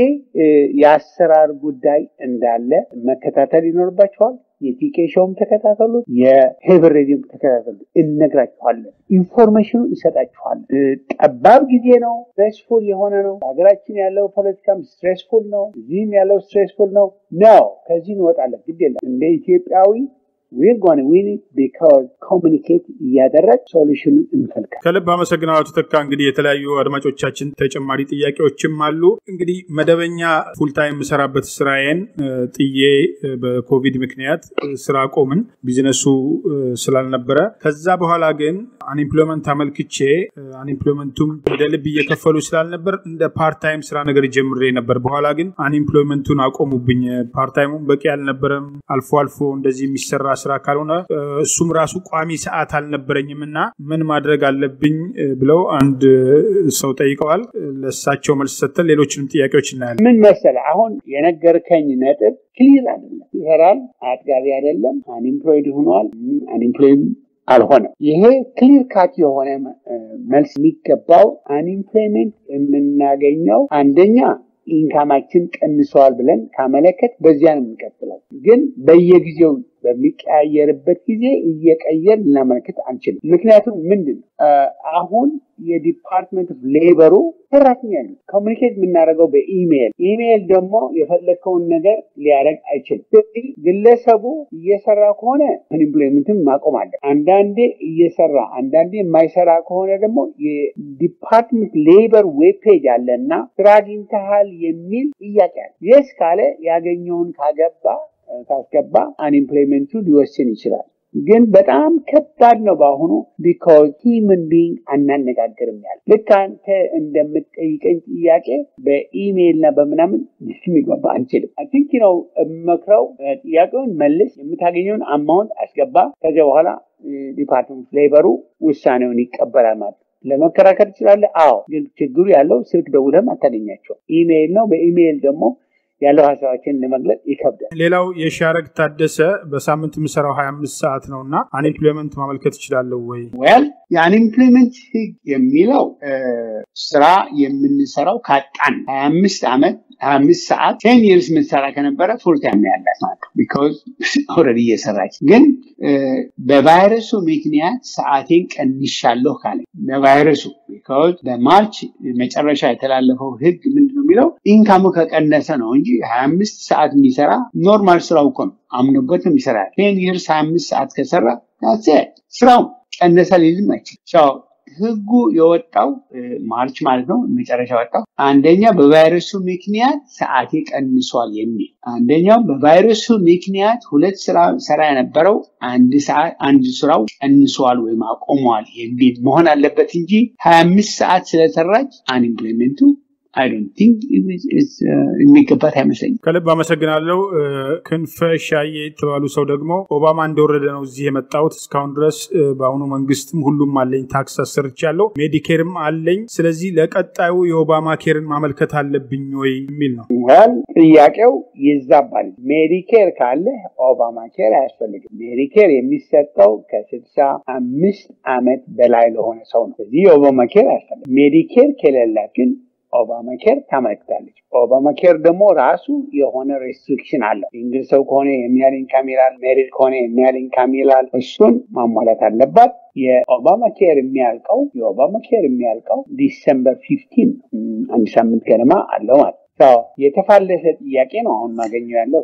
የአሰራር ጉዳይ እንዳለ መከታተል ይኖርባቸዋል። የቲኬ ሾውም ተከታተሉ፣ የሄብር ሬዲዮም ተከታተሉ። እነግራችኋለን፣ ኢንፎርሜሽኑ እንሰጣችኋለን። ጠባብ ጊዜ ነው፣ ስትሬስፉል የሆነ ነው። ሀገራችን ያለው ፖለቲካም ስትሬስፉል ነው፣ እዚህም ያለው ስትሬስፉል ነው ነው። ከዚህ እንወጣለን፣ ግድ የለም እንደ ኢትዮጵያዊ ዊር ጎን ዊን ቢካዝ ኮሚኒኬት እያደረግ ሶሉሽኑን እንፈልጋል። ከልብ አመሰግናለሁ አቶ ተካ። እንግዲህ የተለያዩ አድማጮቻችን ተጨማሪ ጥያቄዎችም አሉ። እንግዲህ መደበኛ ፉልታይም የምሰራበት ስራዬን ጥዬ በኮቪድ ምክንያት ስራ ቆምን፣ ቢዝነሱ ስላልነበረ። ከዛ በኋላ ግን አንኤምፕሎይመንት አመልክቼ አንኤምፕሎይመንቱም ወደ ልብ እየከፈሉ ስላልነበር እንደ ፓርታይም ስራ ነገር ጀምሬ ነበር። በኋላ ግን አንኤምፕሎይመንቱን አቆሙብኝ። ፓርታይሙም በቂ አልነበረም። አልፎ አልፎ እንደዚህ የሚሰራ ስራ ካልሆነ እሱም ራሱ ቋሚ ሰዓት አልነበረኝም እና ምን ማድረግ አለብኝ ብለው አንድ ሰው ጠይቀዋል። ለእሳቸው መልስ ሰጥተን ሌሎችንም ጥያቄዎች እናያለን። ምን መሰለ አሁን የነገርከኝ ነጥብ ክሊር አይደለም፣ ይሰራል፣ አጥጋቢ አይደለም፣ አንኤምፕሎይድ ሆኗል፣ አንኤምፕሎይድ አልሆነም። ይሄ ክሊር ካት የሆነ መልስ የሚገባው አንኤምፕሎይመንት የምናገኘው አንደኛ ኢንካማችን ቀንሰዋል ብለን ካመለከት በዚያ ነው የምንቀጥለው። ግን በየጊዜው በሚቀያየርበት ጊዜ እየቀየር ልናመለክት አንችልም። ምክንያቱም ምንድን ነው አሁን የዲፓርትመንት ኦፍ ሌበሩ ሰራተኛ ነው ኮሚኒኬት የምናደርገው በኢሜይል ኢሜይል ደግሞ የፈለግከውን ነገር ሊያደርግ አይችልም። ስለዚህ ግለሰቡ እየሰራ ከሆነ ኢምፕሎይመንትን ማቆም አለ። አንዳንዴ እየሰራ አንዳንዴ የማይሰራ ከሆነ ደግሞ የዲፓርትመንት ሌበር ዌብ ፔጅ አለ እና ስራ አግኝተሃል የሚል ጥያቄ አለ። የስ ካለ ያገኘውን ካገባ ካስገባ አንኤምፕሎይመንቱ ሊወስን ይችላል። ግን በጣም ከባድ ነው በአሁኑ ቢካዝ ሂምን ቢንግ አናነጋግርም ያለ ልክ አንተ እንደምትጠይቀኝ ጥያቄ በኢሜይል እና በምናምን የሚግባባ አንችልም። ቲንክ ነው መክረው ጥያቄውን መልስ፣ የምታገኘውን አማውንት አስገባ። ከዚያ በኋላ ዲፓርትመንት ሌበሩ ውሳኔውን ይቀበላል ማለት ለመከራከር ትችላለህ። አዎ፣ ግን ችግሩ ያለው ስልክ ደውለም አታገኛቸው ኢሜይል ነው። በኢሜይል ደግሞ ያለው ሀሳባችን ለመግለጽ ይከብዳል። ሌላው የሻረግ ታደሰ በሳምንት የምሰራው ሀያ አምስት ሰዓት ነው እና አንኤምፕሎይመንት ማመልከት እችላለሁ ወይ? ወል የአንኤምፕሎይመንት ህግ የሚለው ስራ የምንሰራው ካጣን ሀያ አምስት ዓመት ሀያ አምስት ሰዓት ቴን ይርስ የምንሰራ ከነበረ ፉል ታይም ነው ያላት ማለት ነው። ቢኮዝ ኦልሬዲ እየሰራች ግን በቫይረሱ ምክንያት ሰዓቴን ቀንሻለሁ ካለ በቫይረሱ ቢኮዝ በማርች መጨረሻ የተላለፈው ህግ ምንድን ነው የሚለው ኢንካሙ ከቀነሰ ነው እንጂ ሀያ አምስት ሰዓት የሚሰራ ኖርማል ስራው እኮ ነው አምኖበትም ይሰራል። ቴን ይርስ ሀያ አምስት ሰዓት ከሰራ ስራው ቀነሰ ሊልም አይችልም። ህጉ የወጣው ማርች ማለት ነው መጨረሻ ወጣው። አንደኛ በቫይረሱ ምክንያት ሰዓቴ ቀንሷል የሚል አንደኛው በቫይረሱ ምክንያት ሁለት ስራ ሰራ የነበረው አንድ ሰዓት አንድ ስራው ቀንሷል ወይም አቆሟል የሚል መሆን አለበት እንጂ ሀያ አምስት ሰዓት ስለሰራች አንኢምፕሎይመንቱ አይ ዶንት ቲንክ የሚገባት አይመስለኝም። ከልብ አመሰግናለሁ። ክንፈ ሻዬ የተባሉ ሰው ደግሞ ኦባማ እንደወረደ ነው እዚህ የመጣሁት። እስካሁን ድረስ በአሁኑ መንግስትም ሁሉም አለኝ፣ ታክስ አሰርቻለሁ፣ ሜዲኬርም አለኝ። ስለዚህ ለቀጣዩ የኦባማ ኬርን ማመልከት አለብኝ ወይ የሚል ነው። ወል ጥያቄው ይዛባል። ሜዲኬር ካለ ኦባማ ኬር አያስፈልግም። ሜዲኬር የሚሰጠው ከስልሳ አምስት ዓመት በላይ ለሆነ ሰው ነው። ስለዚህ የኦባማ ኬር አያስፈልግም። ሜዲኬር ከሌላት ግን ኦባማ ኬር ታመልክታለች። ኦባማ ኬር ደግሞ ራሱ የሆነ ሬስትሪክሽን አለው። ሲንግል ሰው ከሆነ የሚያህል ኢንካም ይላል፣ ሜሪድ ከሆነ የሚያህል ኢንካም ይላል። እሱን ማሟላት አለባት። የኦባማ ኬር የሚያልቀው የኦባማ ኬር የሚያልቀው ዲሰምበር ፊፍቲን አንድ ሳምንት ገደማ አለው ማለት የተፋለሰ ጥያቄ ነው አሁን ማገኘው ያለው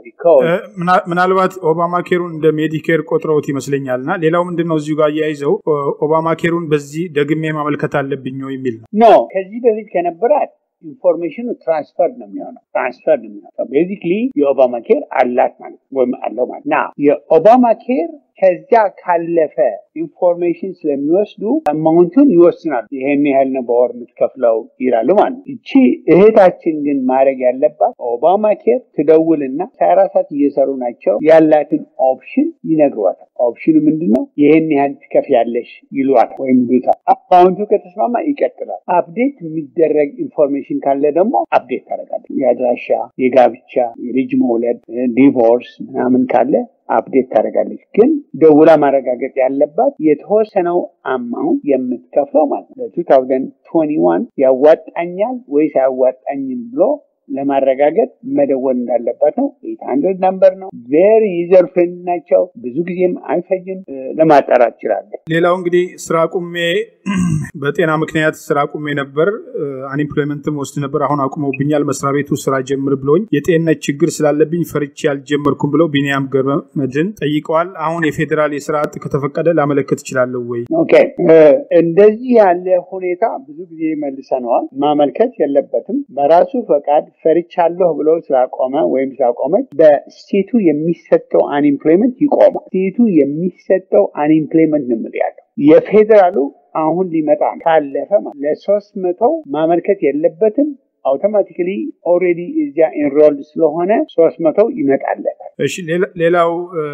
ምናልባት ኦባማ ኬሩን እንደ ሜዲኬር ቆጥረውት ይመስለኛል እና ሌላው ምንድን ነው እዚሁ ጋር አያይዘው ኦባማ ኬሩን በዚህ ደግሜ ማመልከት አለብኝ የሚል ነው ኖ ከዚህ በፊት ከነበራት ኢንፎርሜሽኑ ትራንስፈር ነው የሚሆነው ትራንስፈር ነው የሚሆነው ቤዚክሊ የኦባማ ኬር አላት ማለት ወይም አለው ማለት ና የኦባማ ኬር ከዚያ ካለፈ ኢንፎርሜሽን ስለሚወስዱ አማውንቱን ይወስናሉ። ይሄን ያህል ነው በወር የምትከፍለው ይላሉ ማለት ነው። እቺ እህታችን ግን ማድረግ ያለባት ኦባማ ኬር ትደውልና ሀያ አራት ሰዓት እየሰሩ ናቸው ያላትን ኦፕሽን ይነግሯታል። ኦፕሽኑ ምንድን ነው? ይህን ያህል ትከፍያለሽ ይሏታል ወይም ይሉታል። አካውንቱ ከተስማማ ይቀጥላል። አፕዴት የሚደረግ ኢንፎርሜሽን ካለ ደግሞ አፕዴት ታደርጋለች። የአድራሻ፣ የጋብቻ፣ የልጅ መውለድ፣ ዲቮርስ ምናምን ካለ አፕዴት ታደርጋለች። ግን ደውላ ማረጋገጥ ያለባት የተወሰነው አማውንት የምትከፍለው ማለት ነው ለ2021 ያዋጣኛል ወይስ አያዋጣኝም ብሎ ለማረጋገጥ መደወል እንዳለባት ነው። ኤት ሀንድረድ ነምበር ነው። ቬሪ ዩዘር ፍሬንድ ናቸው። ብዙ ጊዜም አይፈጅም። ለማጣራት ይችላለ። ሌላው እንግዲህ ስራ ቁሜ በጤና ምክንያት ስራ ቁሜ ነበር። አንኤምፕሎይመንትም ወስድ ነበር። አሁን አቁመውብኛል። መስሪያ ቤቱ ስራ ጀምር ብሎኝ የጤንነት ችግር ስላለብኝ ፈርቼ አልጀመርኩም ብለው ቢኒያም ገብረመድህን ጠይቀዋል። አሁን የፌዴራል የስራ አጥ ከተፈቀደ ላመለከት እችላለሁ ወይ? ኦኬ እንደዚህ ያለ ሁኔታ ብዙ ጊዜ መልሰነዋል። ማመልከት የለበትም በራሱ ፈቃድ ፈርቻለሁ ብሎ ስላቆመ ወይም ስላቆመች በስቴቱ የሚሰጠው አንኢምፕሎይመንት ይቆማል። ስቴቱ የሚሰጠው አንኢምፕሎይመንት ነው የምልህ ያለው የፌዴራሉ አሁን ሊመጣ ካለፈ ለሶስት መቶ ማመልከት የለበትም አውቶማቲካሊ ኦልሬዲ እዚያ ኢንሮልድ ስለሆነ ሶስት መቶ ይመጣለታል። እሺ ሌላው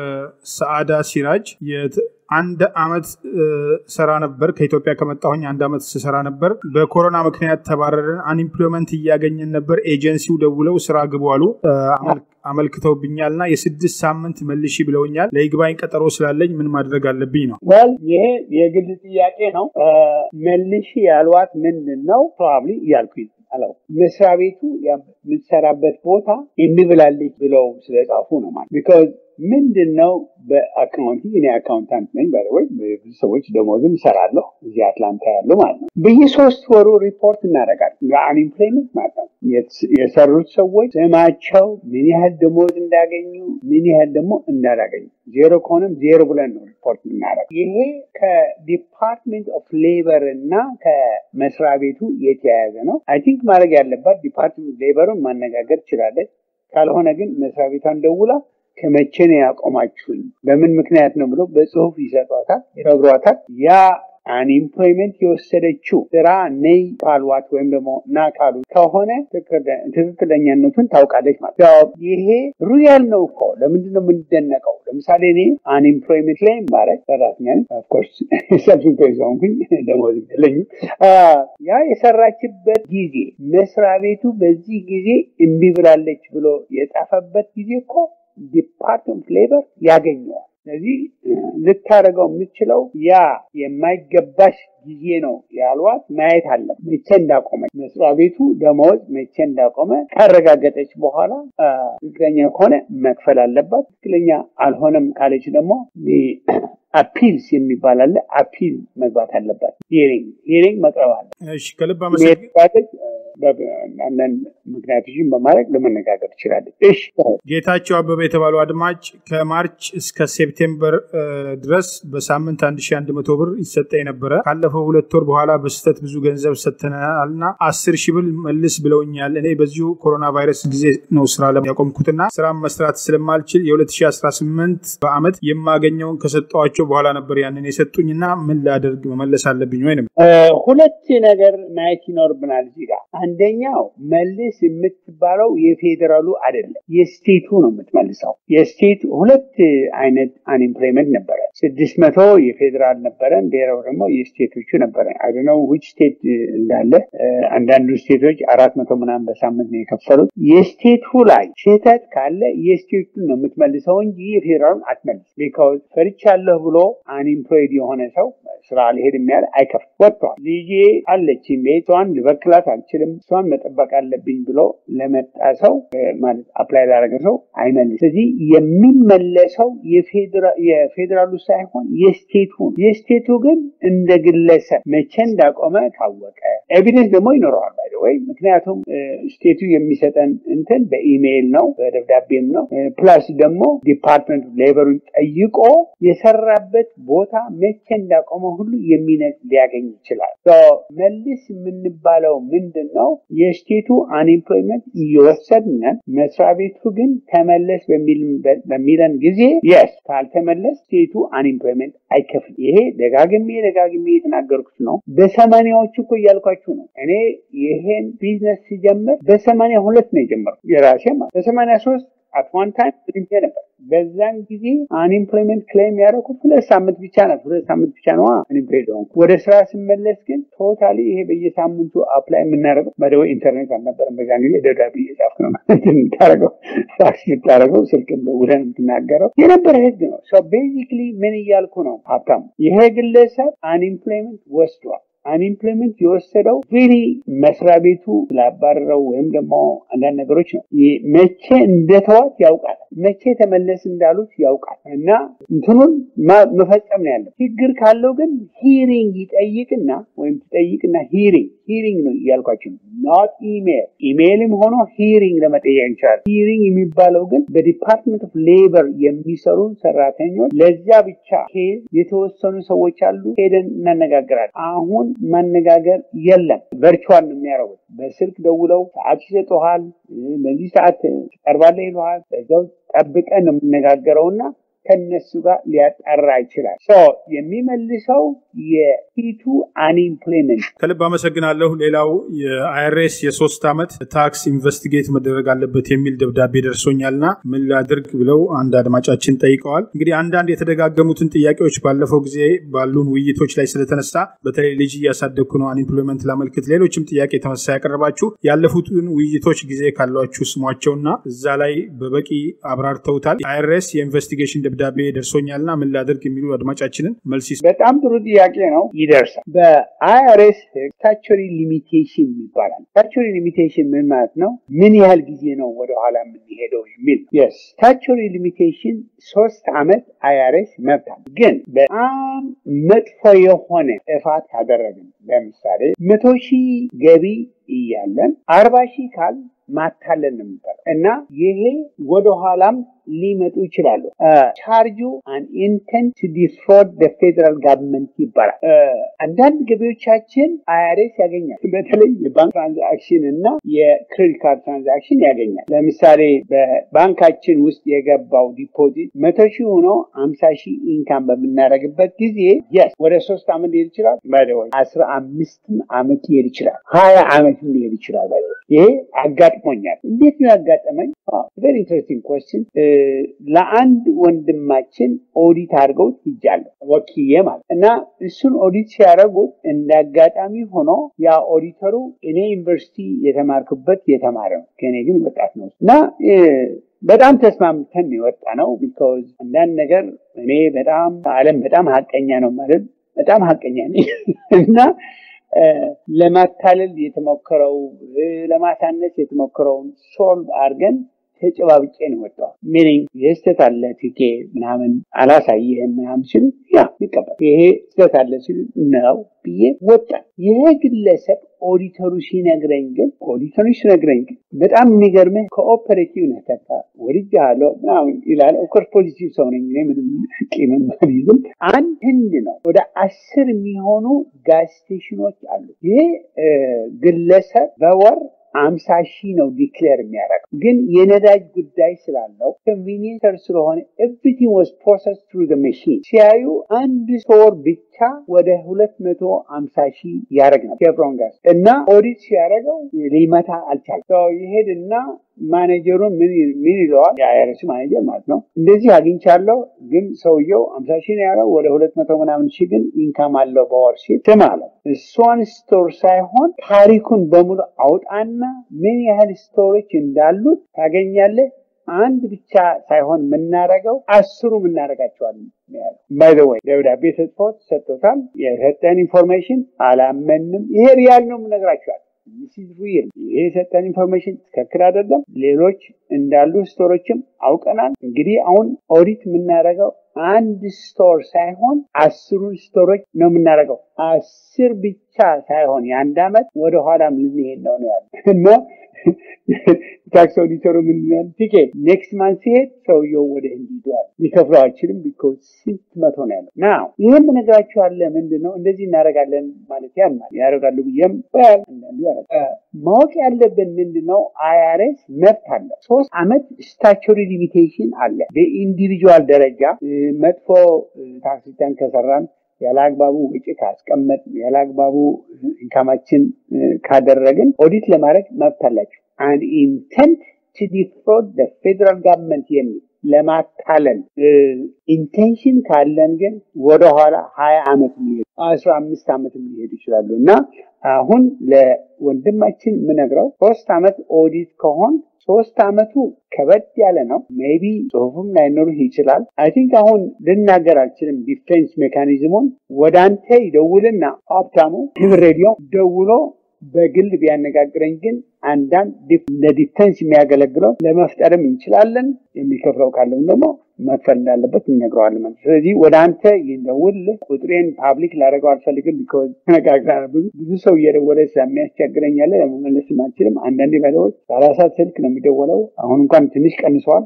ሰአዳ ሲራጅ አንድ አመት ሰራ ነበር። ከኢትዮጵያ ከመጣሁኝ አንድ አመት ስሰራ ነበር። በኮሮና ምክንያት ተባረርን። አንኢምፕሎይመንት እያገኘን ነበር። ኤጀንሲው ደውለው ስራ ግቡ አሉ። አመልክተውብኛል እና የስድስት ሳምንት መልሺ ብለውኛል። ለይግባኝ ቀጠሮ ስላለኝ ምን ማድረግ አለብኝ ነው? ወል ይሄ የግል ጥያቄ ነው። መልሺ ያሏት ምንድን ነው? ፕሮባብሊ እያልኩኝ አለው መስሪያ ቤቱ የምትሰራበት ቦታ የሚብላልኝ ብለው ስለጻፉ ነው ማለት ቢካዝ ምንድን ነው በአካውንቲንግ እኔ አካውንታንት ነኝ ባይወይ ብዙ ሰዎች ደሞዝም እሰራለሁ እዚህ አትላንታ ያሉ ማለት ነው በየሶስት ወሩ ሪፖርት እናደርጋለን ለአንኢምፕሎይመንት ማለት ነው የሰሩት ሰዎች ስማቸው ምን ያህል ደሞዝ እንዳገኙ ምን ያህል ደግሞ እንዳላገኙ ዜሮ ከሆነም ዜሮ ብለን ነው ሪፖርት የምናደርግ ይሄ ከዲፓርትሜንት ኦፍ ሌበር እና ከመስሪያ ቤቱ የተያያዘ ነው አይ ቲንክ ማድረግ ያለባት ዲፓርትሜንት ሌበሩን ማነጋገር ትችላለች ካልሆነ ግን መስሪያ ቤቷን ደውላ ከመቼ ነው ያቆማችሁኝ? በምን ምክንያት ነው ብሎ በጽሁፍ ይሰጧታል፣ ይነግሯታል። ያ አንኢምፕሎይመንት የወሰደችው ስራ ነይ ካሏት ወይም ደግሞ ና ካሉ ከሆነ ትክክለኛነቱን ታውቃለች ማለት ነው። ይሄ ሩያል ነው እኮ ለምንድን ነው የምንደነቀው? ለምሳሌ እኔ አንኢምፕሎይመንት ላይ ማረግ ሰራተኛ ኦፍኮርስ ሰልፍ ኢምፕሎይድ ሆንኩኝ፣ ደሞዝ የለኝም። ያ የሰራችበት ጊዜ መስሪያ ቤቱ በዚህ ጊዜ እምቢ ብላለች ብሎ የጻፈበት ጊዜ እኮ ዲፓርትመንት ሌበር ያገኘዋል። ስለዚህ ልታደርገው የምችለው ያ የማይገባሽ ጊዜ ነው ያሏት ማየት አለ መቼ እንዳቆመች መስሪያ ቤቱ ደመወዝ መቼ እንዳቆመ ካረጋገጠች በኋላ ትክክለኛ ከሆነ መክፈል አለባት። ትክክለኛ አልሆነም ካለች ደግሞ አፒልስ የሚባል አለ። አፒል መግባት አለባት። ሂሪንግ ሂሪንግ መቅረብ አለ። እሺ ከልብ አመሰግ አንዳንድ ምክንያቶችን በማድረግ ለመነጋገር ትችላለች። እሺ ጌታቸው አበበ የተባሉ አድማጭ ከማርች እስከ ሴፕቴምበር ድረስ በሳምንት 1100 ብር ይሰጠኝ ነበረ። ካለፈው ሁለት ወር በኋላ በስህተት ብዙ ገንዘብ ሰጥተናል እና አስር ሺህ ብር መልስ ብለውኛል። እኔ በዚሁ ኮሮና ቫይረስ ጊዜ ነው ስራ ያቆምኩትና ስራ መስራት ስለማልችል የ2018 በአመት የማገኘውን ከሰጠዋቸው በኋላ ነበር ያንን የሰጡኝና ምን ላደርግ መመለስ አለብኝ ወይ? ሁለት ነገር ማየት ይኖርብናል እዚህ ጋር አንደኛው መልስ የምትባለው የፌዴራሉ አይደለም፣ የስቴቱ ነው የምትመልሰው። የስቴቱ ሁለት አይነት አንኤምፕሎይመንት ነበረ። ስድስት መቶ የፌዴራል ነበረን፣ ሌላው ደግሞ የስቴቶቹ ነበረ። አይደነው ዊች ስቴት እንዳለ አንዳንዱ ስቴቶች አራት መቶ ምናምን በሳምንት ነው የከፈሉት። የስቴቱ ላይ ስህተት ካለ የስቴቱን ነው የምትመልሰው እንጂ የፌዴራሉን አትመልስ። ቢካውዝ ፈርቻለሁ ብሎ አንኤምፕሎይድ የሆነ ሰው ስራ አልሄድም ያለ አይከፍል ወጥቷል። ልጄ አለች ቤቷን ልበክላት አልችልም እሷን መጠበቅ አለብኝ ብሎ ለመጣ ሰው ማለት አፕላይ ላደረገ ሰው አይመልስ። ስለዚህ የሚመለሰው የፌዴራሉ ሳይሆን የስቴቱ ነው። የስቴቱ ግን እንደ ግለሰብ መቼ እንዳቆመ ካወቀ ኤቪደንስ ደግሞ ይኖረዋል ወይ ምክንያቱም ስቴቱ የሚሰጠን እንትን በኢሜይል ነው በደብዳቤም ነው። ፕላስ ደግሞ ዲፓርትመንት ሌበሩን ጠይቆ የሰራበት ቦታ መቼ እንዳቆመ ሁሉ የሚነቅ ሊያገኝ ይችላል። መልስ የምንባለው ምንድን ነው? የስቴቱ አንኤምፕሎይመንት እየወሰድነን መስሪያ ቤቱ ግን ተመለስ በሚለን ጊዜ የስ ካልተመለስ ስቴቱ አንኤምፕሎይመንት አይከፍልም። ይሄ ደጋግሜ ደጋግሜ የተናገርኩት ነው። በሰማኒያዎቹ እኮ እያልኳችሁ ነው። እኔ ይሄን ቢዝነስ ሲጀምር በሰማኒያ ሁለት ነው የጀመርኩት የራሴ ማለት በሰማኒያ ሶስት አት ዋን ታይም ትንቴ ነበር። በዛን ጊዜ አንኤምፕሎይመንት ክሌም ያደረኩት ሁለት ሳምንት ብቻ ናት። ሁለት ሳምንት ብቻ ነዋ አንኤምፕሎይድ ሆንኩ። ወደ ስራ ስመለስ ግን ቶታሊ ይሄ በየሳምንቱ አፕላይ የምናደርገው በደወ ኢንተርኔት አልነበረም። በዛን ጊዜ ደብዳቤ እየጻፍክ ነው የምታደርገው፣ ፋክስ የምታደርገው፣ ስልክም ደውለህ የምትናገረው የነበረ ህግ ነው። ቤዚክሊ ምን እያልኩ ነው ሀብታሙ? ይሄ ግለሰብ አንኤምፕሎይመንት ወስዷል። አንኢምፕሎይመንት የወሰደው ሪሊ መስሪያ ቤቱ ስላባረረው ወይም ደግሞ አንዳንድ ነገሮች ነው። መቼ እንደተዋት ያውቃል። መቼ ተመለስ እንዳሉት ያውቃል። እና እንትኑን መፈጸም ነው ያለው። ችግር ካለው ግን ሂሪንግ ይጠይቅና ወይም ትጠይቅና ሂሪንግ ሂሪንግ ነው እያልኳቸው ኖት ኢሜል ኢሜይልም ሆኖ ሂሪንግ ለመጠየቅ ይችላል። ሂሪንግ የሚባለው ግን በዲፓርትመንት ኦፍ ሌበር የሚሰሩ ሰራተኞች ለዚያ ብቻ ኬዝ የተወሰኑ ሰዎች አሉ። ሄደን እናነጋግራለን። አሁን ማነጋገር የለም። ቨርቹዋል ነው የሚያደርጉት። በስልክ ደውለው ሰዓት ይሰጡሃል። በዚህ ሰዓት ትቀርባለህ ይሉሃል። በዚያው ጠብቀን ነው የምነጋገረውና ከነሱ ጋር ሊያጣራ ይችላል። የሚመልሰው የፊቱ አንኢምፕሎይመንት። ከልብ አመሰግናለሁ። ሌላው የአይአርኤስ የሶስት ዓመት ታክስ ኢንቨስቲጌት መደረግ አለበት የሚል ደብዳቤ ደርሶኛልና ምን ላድርግ ብለው አንድ አድማጫችን ጠይቀዋል። እንግዲህ አንዳንድ የተደጋገሙትን ጥያቄዎች ባለፈው ጊዜ ባሉን ውይይቶች ላይ ስለተነሳ በተለይ ልጅ እያሳደግኩ ነው አንኢምፕሎይመንት ላመልክት፣ ሌሎችም ጥያቄ ተመሳሳይ ያቀረባችሁ ያለፉትን ውይይቶች ጊዜ ካሏችሁ ስሟቸውና እዛ ላይ በበቂ አብራርተውታል። አይአርኤስ የኢንቨስቲጌሽን ደብዳቤ ደርሶኛልና ምን ላደርግ የሚሉ አድማጫችንን መልስ በጣም ጥሩ ጥያቄ ነው። ይደርሳል። በአይአርኤስ ስታቹሪ ሊሚቴሽን ይባላል። ስታቹሪ ሊሚቴሽን ምን ማለት ነው? ምን ያህል ጊዜ ነው ወደኋላ የምንሄደው የሚል ስታቹሪ ሊሚቴሽን ሶስት ዓመት አይአርኤስ መብታል። ግን በጣም መጥፎ የሆነ ጥፋት ካደረግን ለምሳሌ መቶ ሺህ ገቢ እያለን አርባ ሺህ ካል ማታለን ነው የሚባለው እና ይሄ ወደኋላም ሊመጡ ይችላሉ። ቻርጁ አን ኢንተንት ቱ ዲፍሮድ ፌደራል ጋቨርንመንት ይባላል። አንዳንድ ገቢዎቻችን አይአርኤስ ያገኛል። በተለይ የባንክ ትራንዛክሽን እና የክሬዲት ካርድ ትራንዛክሽን ያገኛል። ለምሳሌ በባንካችን ውስጥ የገባው ዲፖዚት መቶ ሺህ ሆኖ አምሳ ሺህ ኢንካም በምናደርግበት ጊዜ የስ ወደ ሶስት ዓመት ሊሄድ ይችላል። ባይደወይ አስራ አምስትም ዓመት ሊሄድ ይችላል። ሀያ ዓመትም ሊሄድ ይችላል። ባይደወይ ይሄ አጋጥሞኛል። እንዴት ነው ያጋጠመኝ? ቨሪ ኢንትረስቲንግ ኮስችን ለአንድ ወንድማችን ኦዲት አድርገውት ሂጃለሁ ወኪዬ ማለት እና እሱን ኦዲት ሲያደርጉት እንደ አጋጣሚ ሆኖ ያ ኦዲተሩ እኔ ዩኒቨርሲቲ የተማርኩበት የተማረ ነው፣ ከእኔ ግን ወጣት ነው እና በጣም ተስማምተን የወጣ ነው። ቢካዝ አንዳንድ ነገር እኔ በጣም ዓለም በጣም ሀቀኛ ነው ማለት በጣም ሀቀኛ ነኝ እና ለማታለል የተሞከረው ለማሳነስ የተሞከረውን ሶልቭ አድርገን ተጨባብጬ ነው ወጣው። ሚኒንግ ይህ ስህተት አለ ቲኬ ምናምን አላሳየህም ምናምን ሲሉ ያ ይቀበል ይሄ ስህተት አለ ሲሉ ነው ብዬ ወጣ። ይሄ ግለሰብ ኦዲተሩ ሲነግረኝ ግን ኦዲተሩ ሲነግረኝ ግን በጣም የሚገርምህ ኮኦፐሬቲቭ ነህ ተካ ወድጄሃለሁ ምናምን ይላል። ኦፍኮርስ ፖዚቲቭ ሰው ነኝ እኔ ምንም ቂምም አልይዝም። አንድ ህንድ ነው ወደ አስር የሚሆኑ ጋዝ ስቴሽኖች አሉ። ይሄ ግለሰብ በወር አምሳ ሺህ ነው ዲክሌር የሚያደርገው ግን የነዳጅ ጉዳይ ስላለው ኮንቪኒየንተር ስለሆነ ኤቭሪቲንግ ዋዝ ፕሮሰስ ትሩ መሽን ሲያዩ አንድ ስቶር ብቻ ወደ ሁለት መቶ አምሳ ሺህ ያደረግ ነው ኬብሮን ጋዝ እና ኦዲት ሲያደርገው ሊመታ አልቻለም። ይሄድና ማኔጀሩን ምን ይለዋል? የአይረስ ማኔጀር ማለት ነው። እንደዚህ አግኝቻለሁ፣ ግን ሰውየው አምሳ ሺህ ነው ያለው ወደ ሁለት መቶ ምናምን ሺህ ግን ኢንካም አለው በወር ሲል ስም አለው። እሷን ስቶር ሳይሆን ታሪኩን በሙሉ አውጣና ምን ያህል ስቶሮች እንዳሉት ታገኛለህ። አንድ ብቻ ሳይሆን የምናረገው አስሩ የምናረጋቸዋል። ባይ ዘ ወይ ደብዳቤ ተጽፎት ሰጥቶታል። የሰጠን ኢንፎርሜሽን አላመንም። ይሄ ሪያል ነው የምነግራቸዋል። ሪል ይሄ የሰጠን ኢንፎርሜሽን ትክክል አይደለም። ሌሎች እንዳሉ ስቶሮችም አውቀናል። እንግዲህ አሁን ኦዲት የምናደርገው አንድ ስቶር ሳይሆን አስሩን ስቶሮች ነው የምናደርገው። አስር ብቻ ሳይሆን የአንድ ዓመት ወደኋላም ልንሄድ ነው ነው ያለ እና ታክስ ኦዲተሩ ምንድን ቲኬ ኔክስት ማንት ሲሄድ ሰውየው ወደ ህንድ ሂዷል። ሊከፍለው አይችልም። ቢኮዝ ስንት መቶ ነው ያለው። ናው ይህም ነገራችሁ አለ ምንድን ነው እንደዚህ እናደርጋለን ማለት ያማል ያደርጋሉ ብዬም ያል አንዳንዱ ያደርጋል። ማወቅ ያለብን ምንድን ነው አይአርኤስ መብት አለው። ሶስት አመት ስታቹሪ ሊሚቴሽን አለ። በኢንዲቪጁዋል ደረጃ መጥፎ ታክስ ሪተርን ከሰራን ያለ አግባቡ ውጭ ካስቀመጥ ያለ አግባቡ ኢንካማችን ካደረግን ኦዲት ለማድረግ መብት አላቸው። አንድ ኢንተንት ቱ ዲፍሮድ ፌደራል ጋቨርንመንት የሚል ለማታለል ኢንቴንሽን ካለን ግን ወደኋላ ሀያ ዓመት ሊሄዱ አስራ አምስት ዓመት ሊሄዱ ይችላሉ እና አሁን ለወንድማችን የምነግረው ሶስት ዓመት ኦዲት ከሆን ሶስት ዓመቱ ከበድ ያለ ነው። ሜቢ ጽሁፉም ላይኖርህ ይችላል። አይ ቲንክ አሁን ልናገር አልችልም። ዲፌንስ ሜካኒዝሙን ወደ አንተ ይደውልና ሀብታሙ ህብር ሬዲዮ ደውሎ በግል ቢያነጋግረኝ ግን አንዳንድ ለዲፌንስ የሚያገለግለው ለመፍጠርም እንችላለን። የሚከፍለው ካለም ደግሞ መክፈል እንዳለበት እነግረዋለን ማለት ስለዚህ ወደ አንተ ይደውልልህ። ቁጥሬን ፓብሊክ ላደረገው አልፈልግም። ቢኮዝ ተነጋግረናል። ብዙ ብዙ ሰው እየደወለ ስለሚያስቸግረኝ ያለ ለመመለስ አልችልም። አንዳንዴ ባለዎች ሰላሳ ስልክ ነው የሚደወለው። አሁን እንኳን ትንሽ ቀንሰዋል።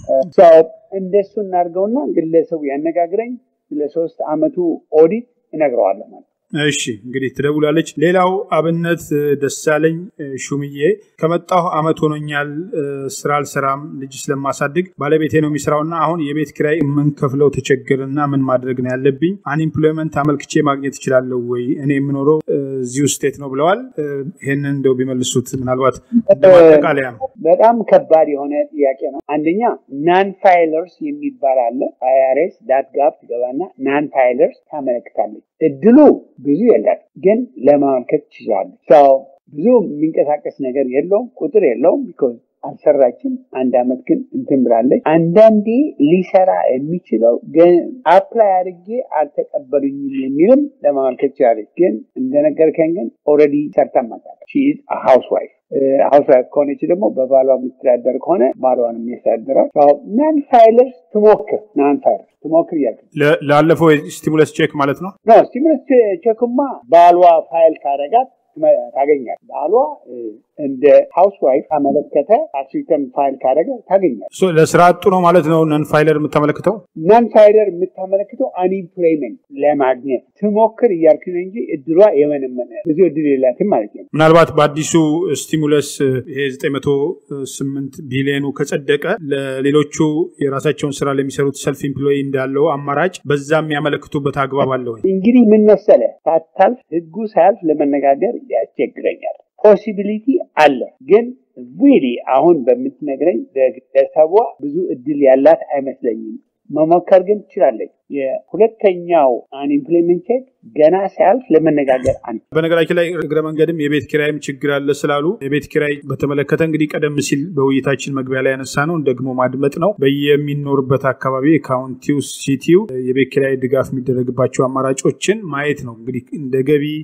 እንደሱ እናድርገውና ግለሰቡ ያነጋግረኝ ስለ ሶስት አመቱ ኦዲት እነግረዋለሁ ማለት እሺ እንግዲህ ትደውላለች። ሌላው አብነት ደሳለኝ ሹምዬ ከመጣሁ አመት ሆኖኛል። ስራ አልሰራም፣ ልጅ ስለማሳድግ ባለቤቴ ነው የሚሰራውና አሁን የቤት ኪራይ የምንከፍለው ተቸገርና ምን ማድረግ ነው ያለብኝ? አንኢምፕሎይመንት አመልክቼ ማግኘት እችላለሁ ወይ? እኔ የምኖረው እዚሁ ስቴት ነው ብለዋል። ይህንን እንደው ቢመልሱት ምናልባት እንደማጠቃለያ። በጣም ከባድ የሆነ ጥያቄ ነው። አንደኛ ናን ፋይለርስ የሚባል አለ። አይአርኤስ ዳት ጋብ ትገባና ናን ፋይለርስ ታመለክታለች። እድሉ ብዙ የላት ግን ለማመልከት ትችላለች። ሰው ብዙ የሚንቀሳቀስ ነገር የለውም፣ ቁጥር የለውም። ቢኮዝ አልሰራችም። አንድ አመት ግን እንትን ብላለች። አንዳንዴ ሊሰራ የሚችለው ግን አፕላይ አድርጌ አልተቀበሉኝም የሚልም ለማመልከት ትችላለች። ግን እንደነገርከኝ ግን ኦልሬዲ ሰርታ ማታለች። ሃውስ ዋይፍ ሀውስ ዋይፍ ከሆነች ደግሞ በባሏ የምትተዳደር ከሆነ ባሏን የሚያስተዳድረው ናን ፋይለርስ ትሞክር ናን ፋይለርስ ትሞክር እያልክ ላለፈው ስቲሙለስ ቼክ ማለት ነው። ስቲሙለስ ቼክማ ባሏ ፋይል ካረጋት ታገኛል። ባሏ እንደ ሃውስ ዋይፍ ካመለከተ ታክስ ፋይል ካደረገ ታገኛል። ለስራ አጡ ነው ማለት ነው። ነን ፋይለር የምታመለክተው ናን ፋይለር የምታመለክተው አንኢምፕሎይመንት ለማግኘት ትሞክር እያልክ ነው እንጂ እድሏ የመነመነ ብዙ እድል የላትም ማለት ነው። ምናልባት በአዲሱ ስቲሙለስ ይሄ 908 ቢሊዮኑ ከጸደቀ ለሌሎቹ የራሳቸውን ስራ ለሚሰሩት ሰልፍ ኢምፕሎይ እንዳለው አማራጭ በዛ የሚያመለክቱበት አግባብ አለ ወይ? እንግዲህ ምን መሰለ ሳታልፍ ህጉ ሳያልፍ ለመነጋገር ያስቸግረኛል። ፖሲቢሊቲ አለ ግን ሪሊ አሁን በምትነግረኝ በግለሰቧ ብዙ እድል ያላት አይመስለኝም። መሞከር ግን ትችላለች። የሁለተኛው አንኢምፕሎይመንት ቼክ ገና ሲያልፍ ለመነጋገር አንድ በነገራችን ላይ እግረ መንገድም የቤት ኪራይም ችግር አለ ስላሉ የቤት ኪራይ በተመለከተ እንግዲህ ቀደም ሲል በውይይታችን መግቢያ ላይ ያነሳ ነው ደግሞ ማድመጥ ነው። በየሚኖርበት አካባቢ ካውንቲው፣ ሲቲው የቤት ኪራይ ድጋፍ የሚደረግባቸው አማራጮችን ማየት ነው። እንግዲህ እንደ ገቢ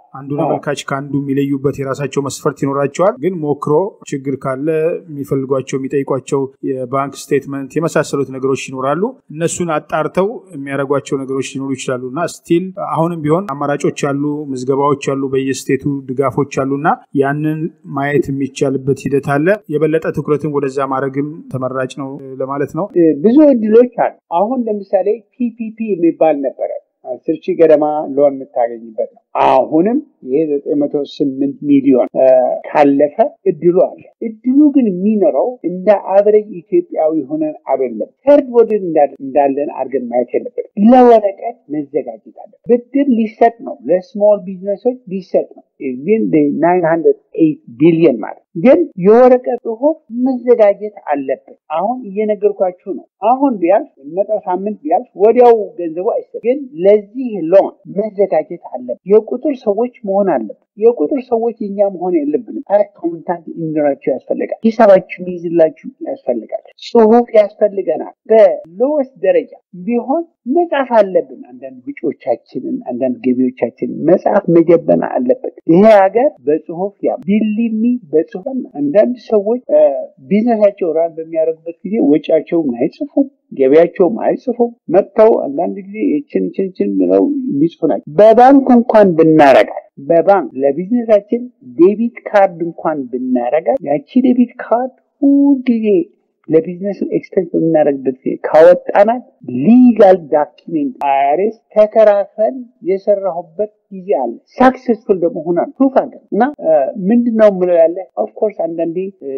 አንዱን አመልካች ከአንዱ የሚለዩበት የራሳቸው መስፈርት ይኖራቸዋል። ግን ሞክሮ ችግር ካለ የሚፈልጓቸው የሚጠይቋቸው የባንክ ስቴትመንት የመሳሰሉት ነገሮች ይኖራሉ። እነሱን አጣርተው የሚያደርጓቸው ነገሮች ሊኖሩ ይችላሉ እና ስቲል አሁንም ቢሆን አማራጮች አሉ፣ ምዝገባዎች አሉ፣ በየስቴቱ ድጋፎች አሉ እና ያንን ማየት የሚቻልበት ሂደት አለ። የበለጠ ትኩረትን ወደዛ ማድረግም ተመራጭ ነው ለማለት ነው። ብዙ እድሎች አሉ። አሁን ለምሳሌ ፒፒፒ የሚባል ነበረ አስር ሺህ ገደማ ሎን የምታገኝበት ነው። አሁንም ይሄ ዘጠኝ መቶ ስምንት ሚሊዮን ካለፈ እድሉ አለ። እድሉ ግን የሚኖረው እንደ አብረጅ ኢትዮጵያዊ ሆነን አይደለም። ተርድ ወርልድ እንዳለን አድርገን ማየት የለበት። ለወረቀት መዘጋጀት አለ። ብድር ሊሰጥ ነው፣ ለስሞል ቢዝነሶች ሊሰጥ ነው። ግን ናይን ሀንድረድ ኤይት ቢሊየን ማለት ግን የወረቀት ጽሁፍ መዘጋጀት አለበት። አሁን እየነገርኳችሁ ነው። አሁን ቢያልፍ መጠው ሳምንት ቢያልፍ ወዲያው ገንዘቡ አይሰጥ። ግን ለዚህ ሎን መዘጋጀት አለበት። የቁጥር ሰዎች መሆን አለበት። የቁጥር ሰዎች እኛ መሆን የለብንም። አካውንታንት እንዲኖራቸው ያስፈልጋል። ሂሳባችሁ ይይዝላችሁ ያስፈልጋል። ጽሁፍ ያስፈልገናል። በሎወስት ደረጃ ቢሆን መጻፍ አለብን። አንዳንድ ውጪዎቻችንን፣ አንዳንድ ገቢዎቻችንን መጽሐፍ መጀበን አለበት። ይሄ ሀገር በጽሁፍ ያ ቢሊሚ በጽሁፍ አንዳንድ ሰዎች ቢዝነሳቸው ራን በሚያደርጉበት ጊዜ ወጪያቸውን አይጽፉም፣ ገቢያቸውም አይጽፉም። መጥተው አንዳንድ ጊዜ ይችን ችን ችን ብለው የሚጽፉ ናቸው። በባንክ እንኳን ብናረጋል በባንክ ለቢዝነሳችን ዴቢት ካርድ እንኳን ብናረጋል ያቺ ዴቢት ካርድ ሁልጊዜ ለቢዝነስ ኤክስፔንስ በምናደርግበት ጊዜ ካወጣናት ሊጋል ዳኪሜንት አይአርኤስ ተከራክረን የሰራሁበት ጊዜ አለ። ሳክሰስፉል ደግሞ ሆናል ፕሩፍ አለ እና ምንድን ነው ምለው ያለ ኦፍኮርስ አንዳንዴ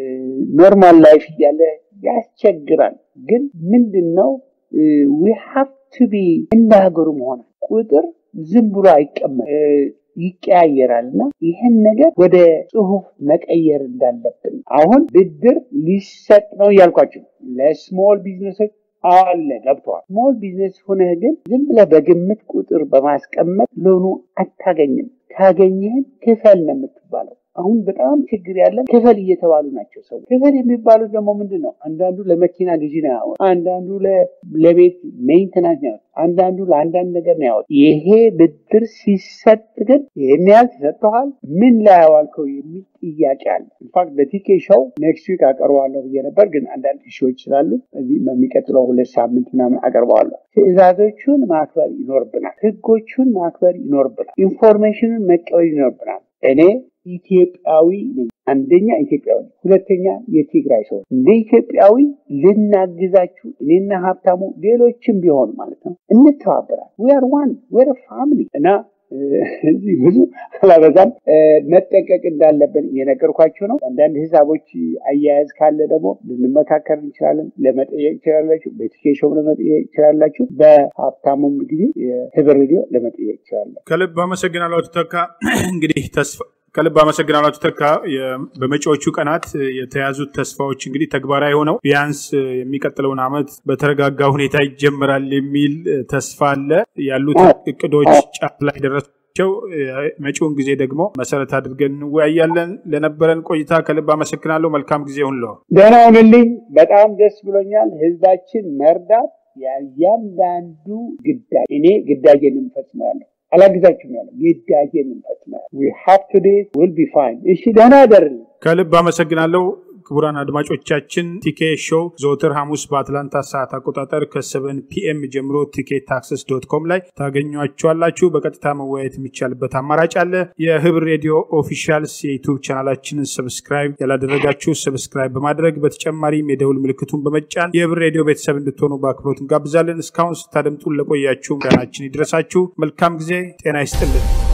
ኖርማል ላይፍ እያለ ያስቸግራል። ግን ምንድን ነው ዊ ሃቭ ቱ ቢ እንደ ሀገሩ መሆናል ቁጥር ዝም ብሎ አይቀመጥ ይቀያየራል እና ይህን ነገር ወደ ጽሁፍ መቀየር እንዳለብን አሁን ብድር ሊሰጥ ነው እያልኳቸው ለስሞል ቢዝነሶች አለ ገብተዋል። ስሞል ቢዝነስ ሆነህ ግን ዝም ብለህ በግምት ቁጥር በማስቀመጥ ሎኑ አታገኝም። ካገኘህም ክፈል ነው የምትባለው። አሁን በጣም ችግር ያለን ክፈል እየተባሉ ናቸው ሰዎች። ክፈል የሚባሉት ደግሞ ምንድን ነው? አንዳንዱ ለመኪና ግዢ ነው ያወጥ፣ አንዳንዱ ለቤት ሜንተናንስ ነው ያወጥ፣ አንዳንዱ ለአንዳንድ ነገር ነው ያወጥ። ይሄ ብድር ሲሰጥ ግን ይህን ያህል ተሰጥተዋል፣ ምን ላይ ያዋልከው የሚል ጥያቄ አለ። ኢንፋክት በቲኬ ሾው ኔክስት ዊክ አቀርበዋለሁ ብዬ ነበር፣ ግን አንዳንድ ኢሹዎች ስላሉ እዚህ በሚቀጥለው ሁለት ሳምንት ምናምን አቀርበዋለሁ። ትዕዛዞቹን ማክበር ይኖርብናል። ህጎቹን ማክበር ይኖርብናል። ኢንፎርሜሽኑን መቀበል ይኖርብናል። እኔ ኢትዮጵያዊ ነኝ። አንደኛ ኢትዮጵያዊ ነኝ፣ ሁለተኛ የትግራይ ሰው እንደ ኢትዮጵያዊ ልናግዛችሁ እኔና ሀብታሙ ሌሎችም ቢሆን ማለት ነው እንተባበራል። ዊአር ዋን ዌር ፋሚሊ እና እዚህ ብዙ አላበዛም። መጠንቀቅ እንዳለብን እየነገርኳችሁ ነው። አንዳንድ ሂሳቦች አያያዝ ካለ ደግሞ ልንመካከር እንችላለን። ለመጠየቅ ይችላላችሁ። በኤዱኬሽን ለመጠየቅ ይችላላችሁ። በሀብታሙም ጊዜ የህብር ሬዲዮ ለመጠየቅ ይችላለን። ከልብ አመሰግናለሁ አቶ ተካ። እንግዲህ ተስፋ ከልብ አመሰግናለሁ አቶ ተካ። በመጪዎቹ ቀናት የተያዙት ተስፋዎች እንግዲህ ተግባራዊ ሆነው ቢያንስ የሚቀጥለውን ዓመት በተረጋጋ ሁኔታ ይጀምራል የሚል ተስፋ አለ። ያሉት እቅዶች ጫፍ ላይ ደረሳቸው። መጪውን ጊዜ ደግሞ መሰረት አድርገን እንወያያለን። ለነበረን ቆይታ ከልብ አመሰግናለሁ። መልካም ጊዜ ሁንለው። ደህና ሁንልኝ። በጣም ደስ ብሎኛል። ህዝባችን መርዳት ያንዳንዱ ግዳጅ እኔ ግዳጄን እንፈጽመው ያለሁ አላግዛችሁም ያለው ግዳጄን እንፈጽመው ዊ ሃቭ ቱ ዱ ዊል ቢ ፋይን። እሺ ደህና አደርልኝ። ከልብ አመሰግናለሁ። ክቡራን አድማጮቻችን ቲኬ ሾው ዘወትር ሐሙስ በአትላንታ ሰዓት አቆጣጠር ከሰቨን ፒኤም ጀምሮ ቲኬት ታክሰስ ዶት ኮም ላይ ታገኟቸዋላችሁ። በቀጥታ መወያየት የሚቻልበት አማራጭ አለ። የህብር ሬዲዮ ኦፊሻልስ የዩቱብ ቻናላችንን ሰብስክራይብ ያላደረጋችሁ ሰብስክራይብ በማድረግ በተጨማሪም የደውል ምልክቱን በመጫን የህብር ሬዲዮ ቤተሰብ እንድትሆኑ በአክብሮት እንጋብዛለን። እስካሁን ስታደምጡን ለቆያችሁ ምስጋናችን ይድረሳችሁ። መልካም ጊዜ። ጤና ይስጥልን።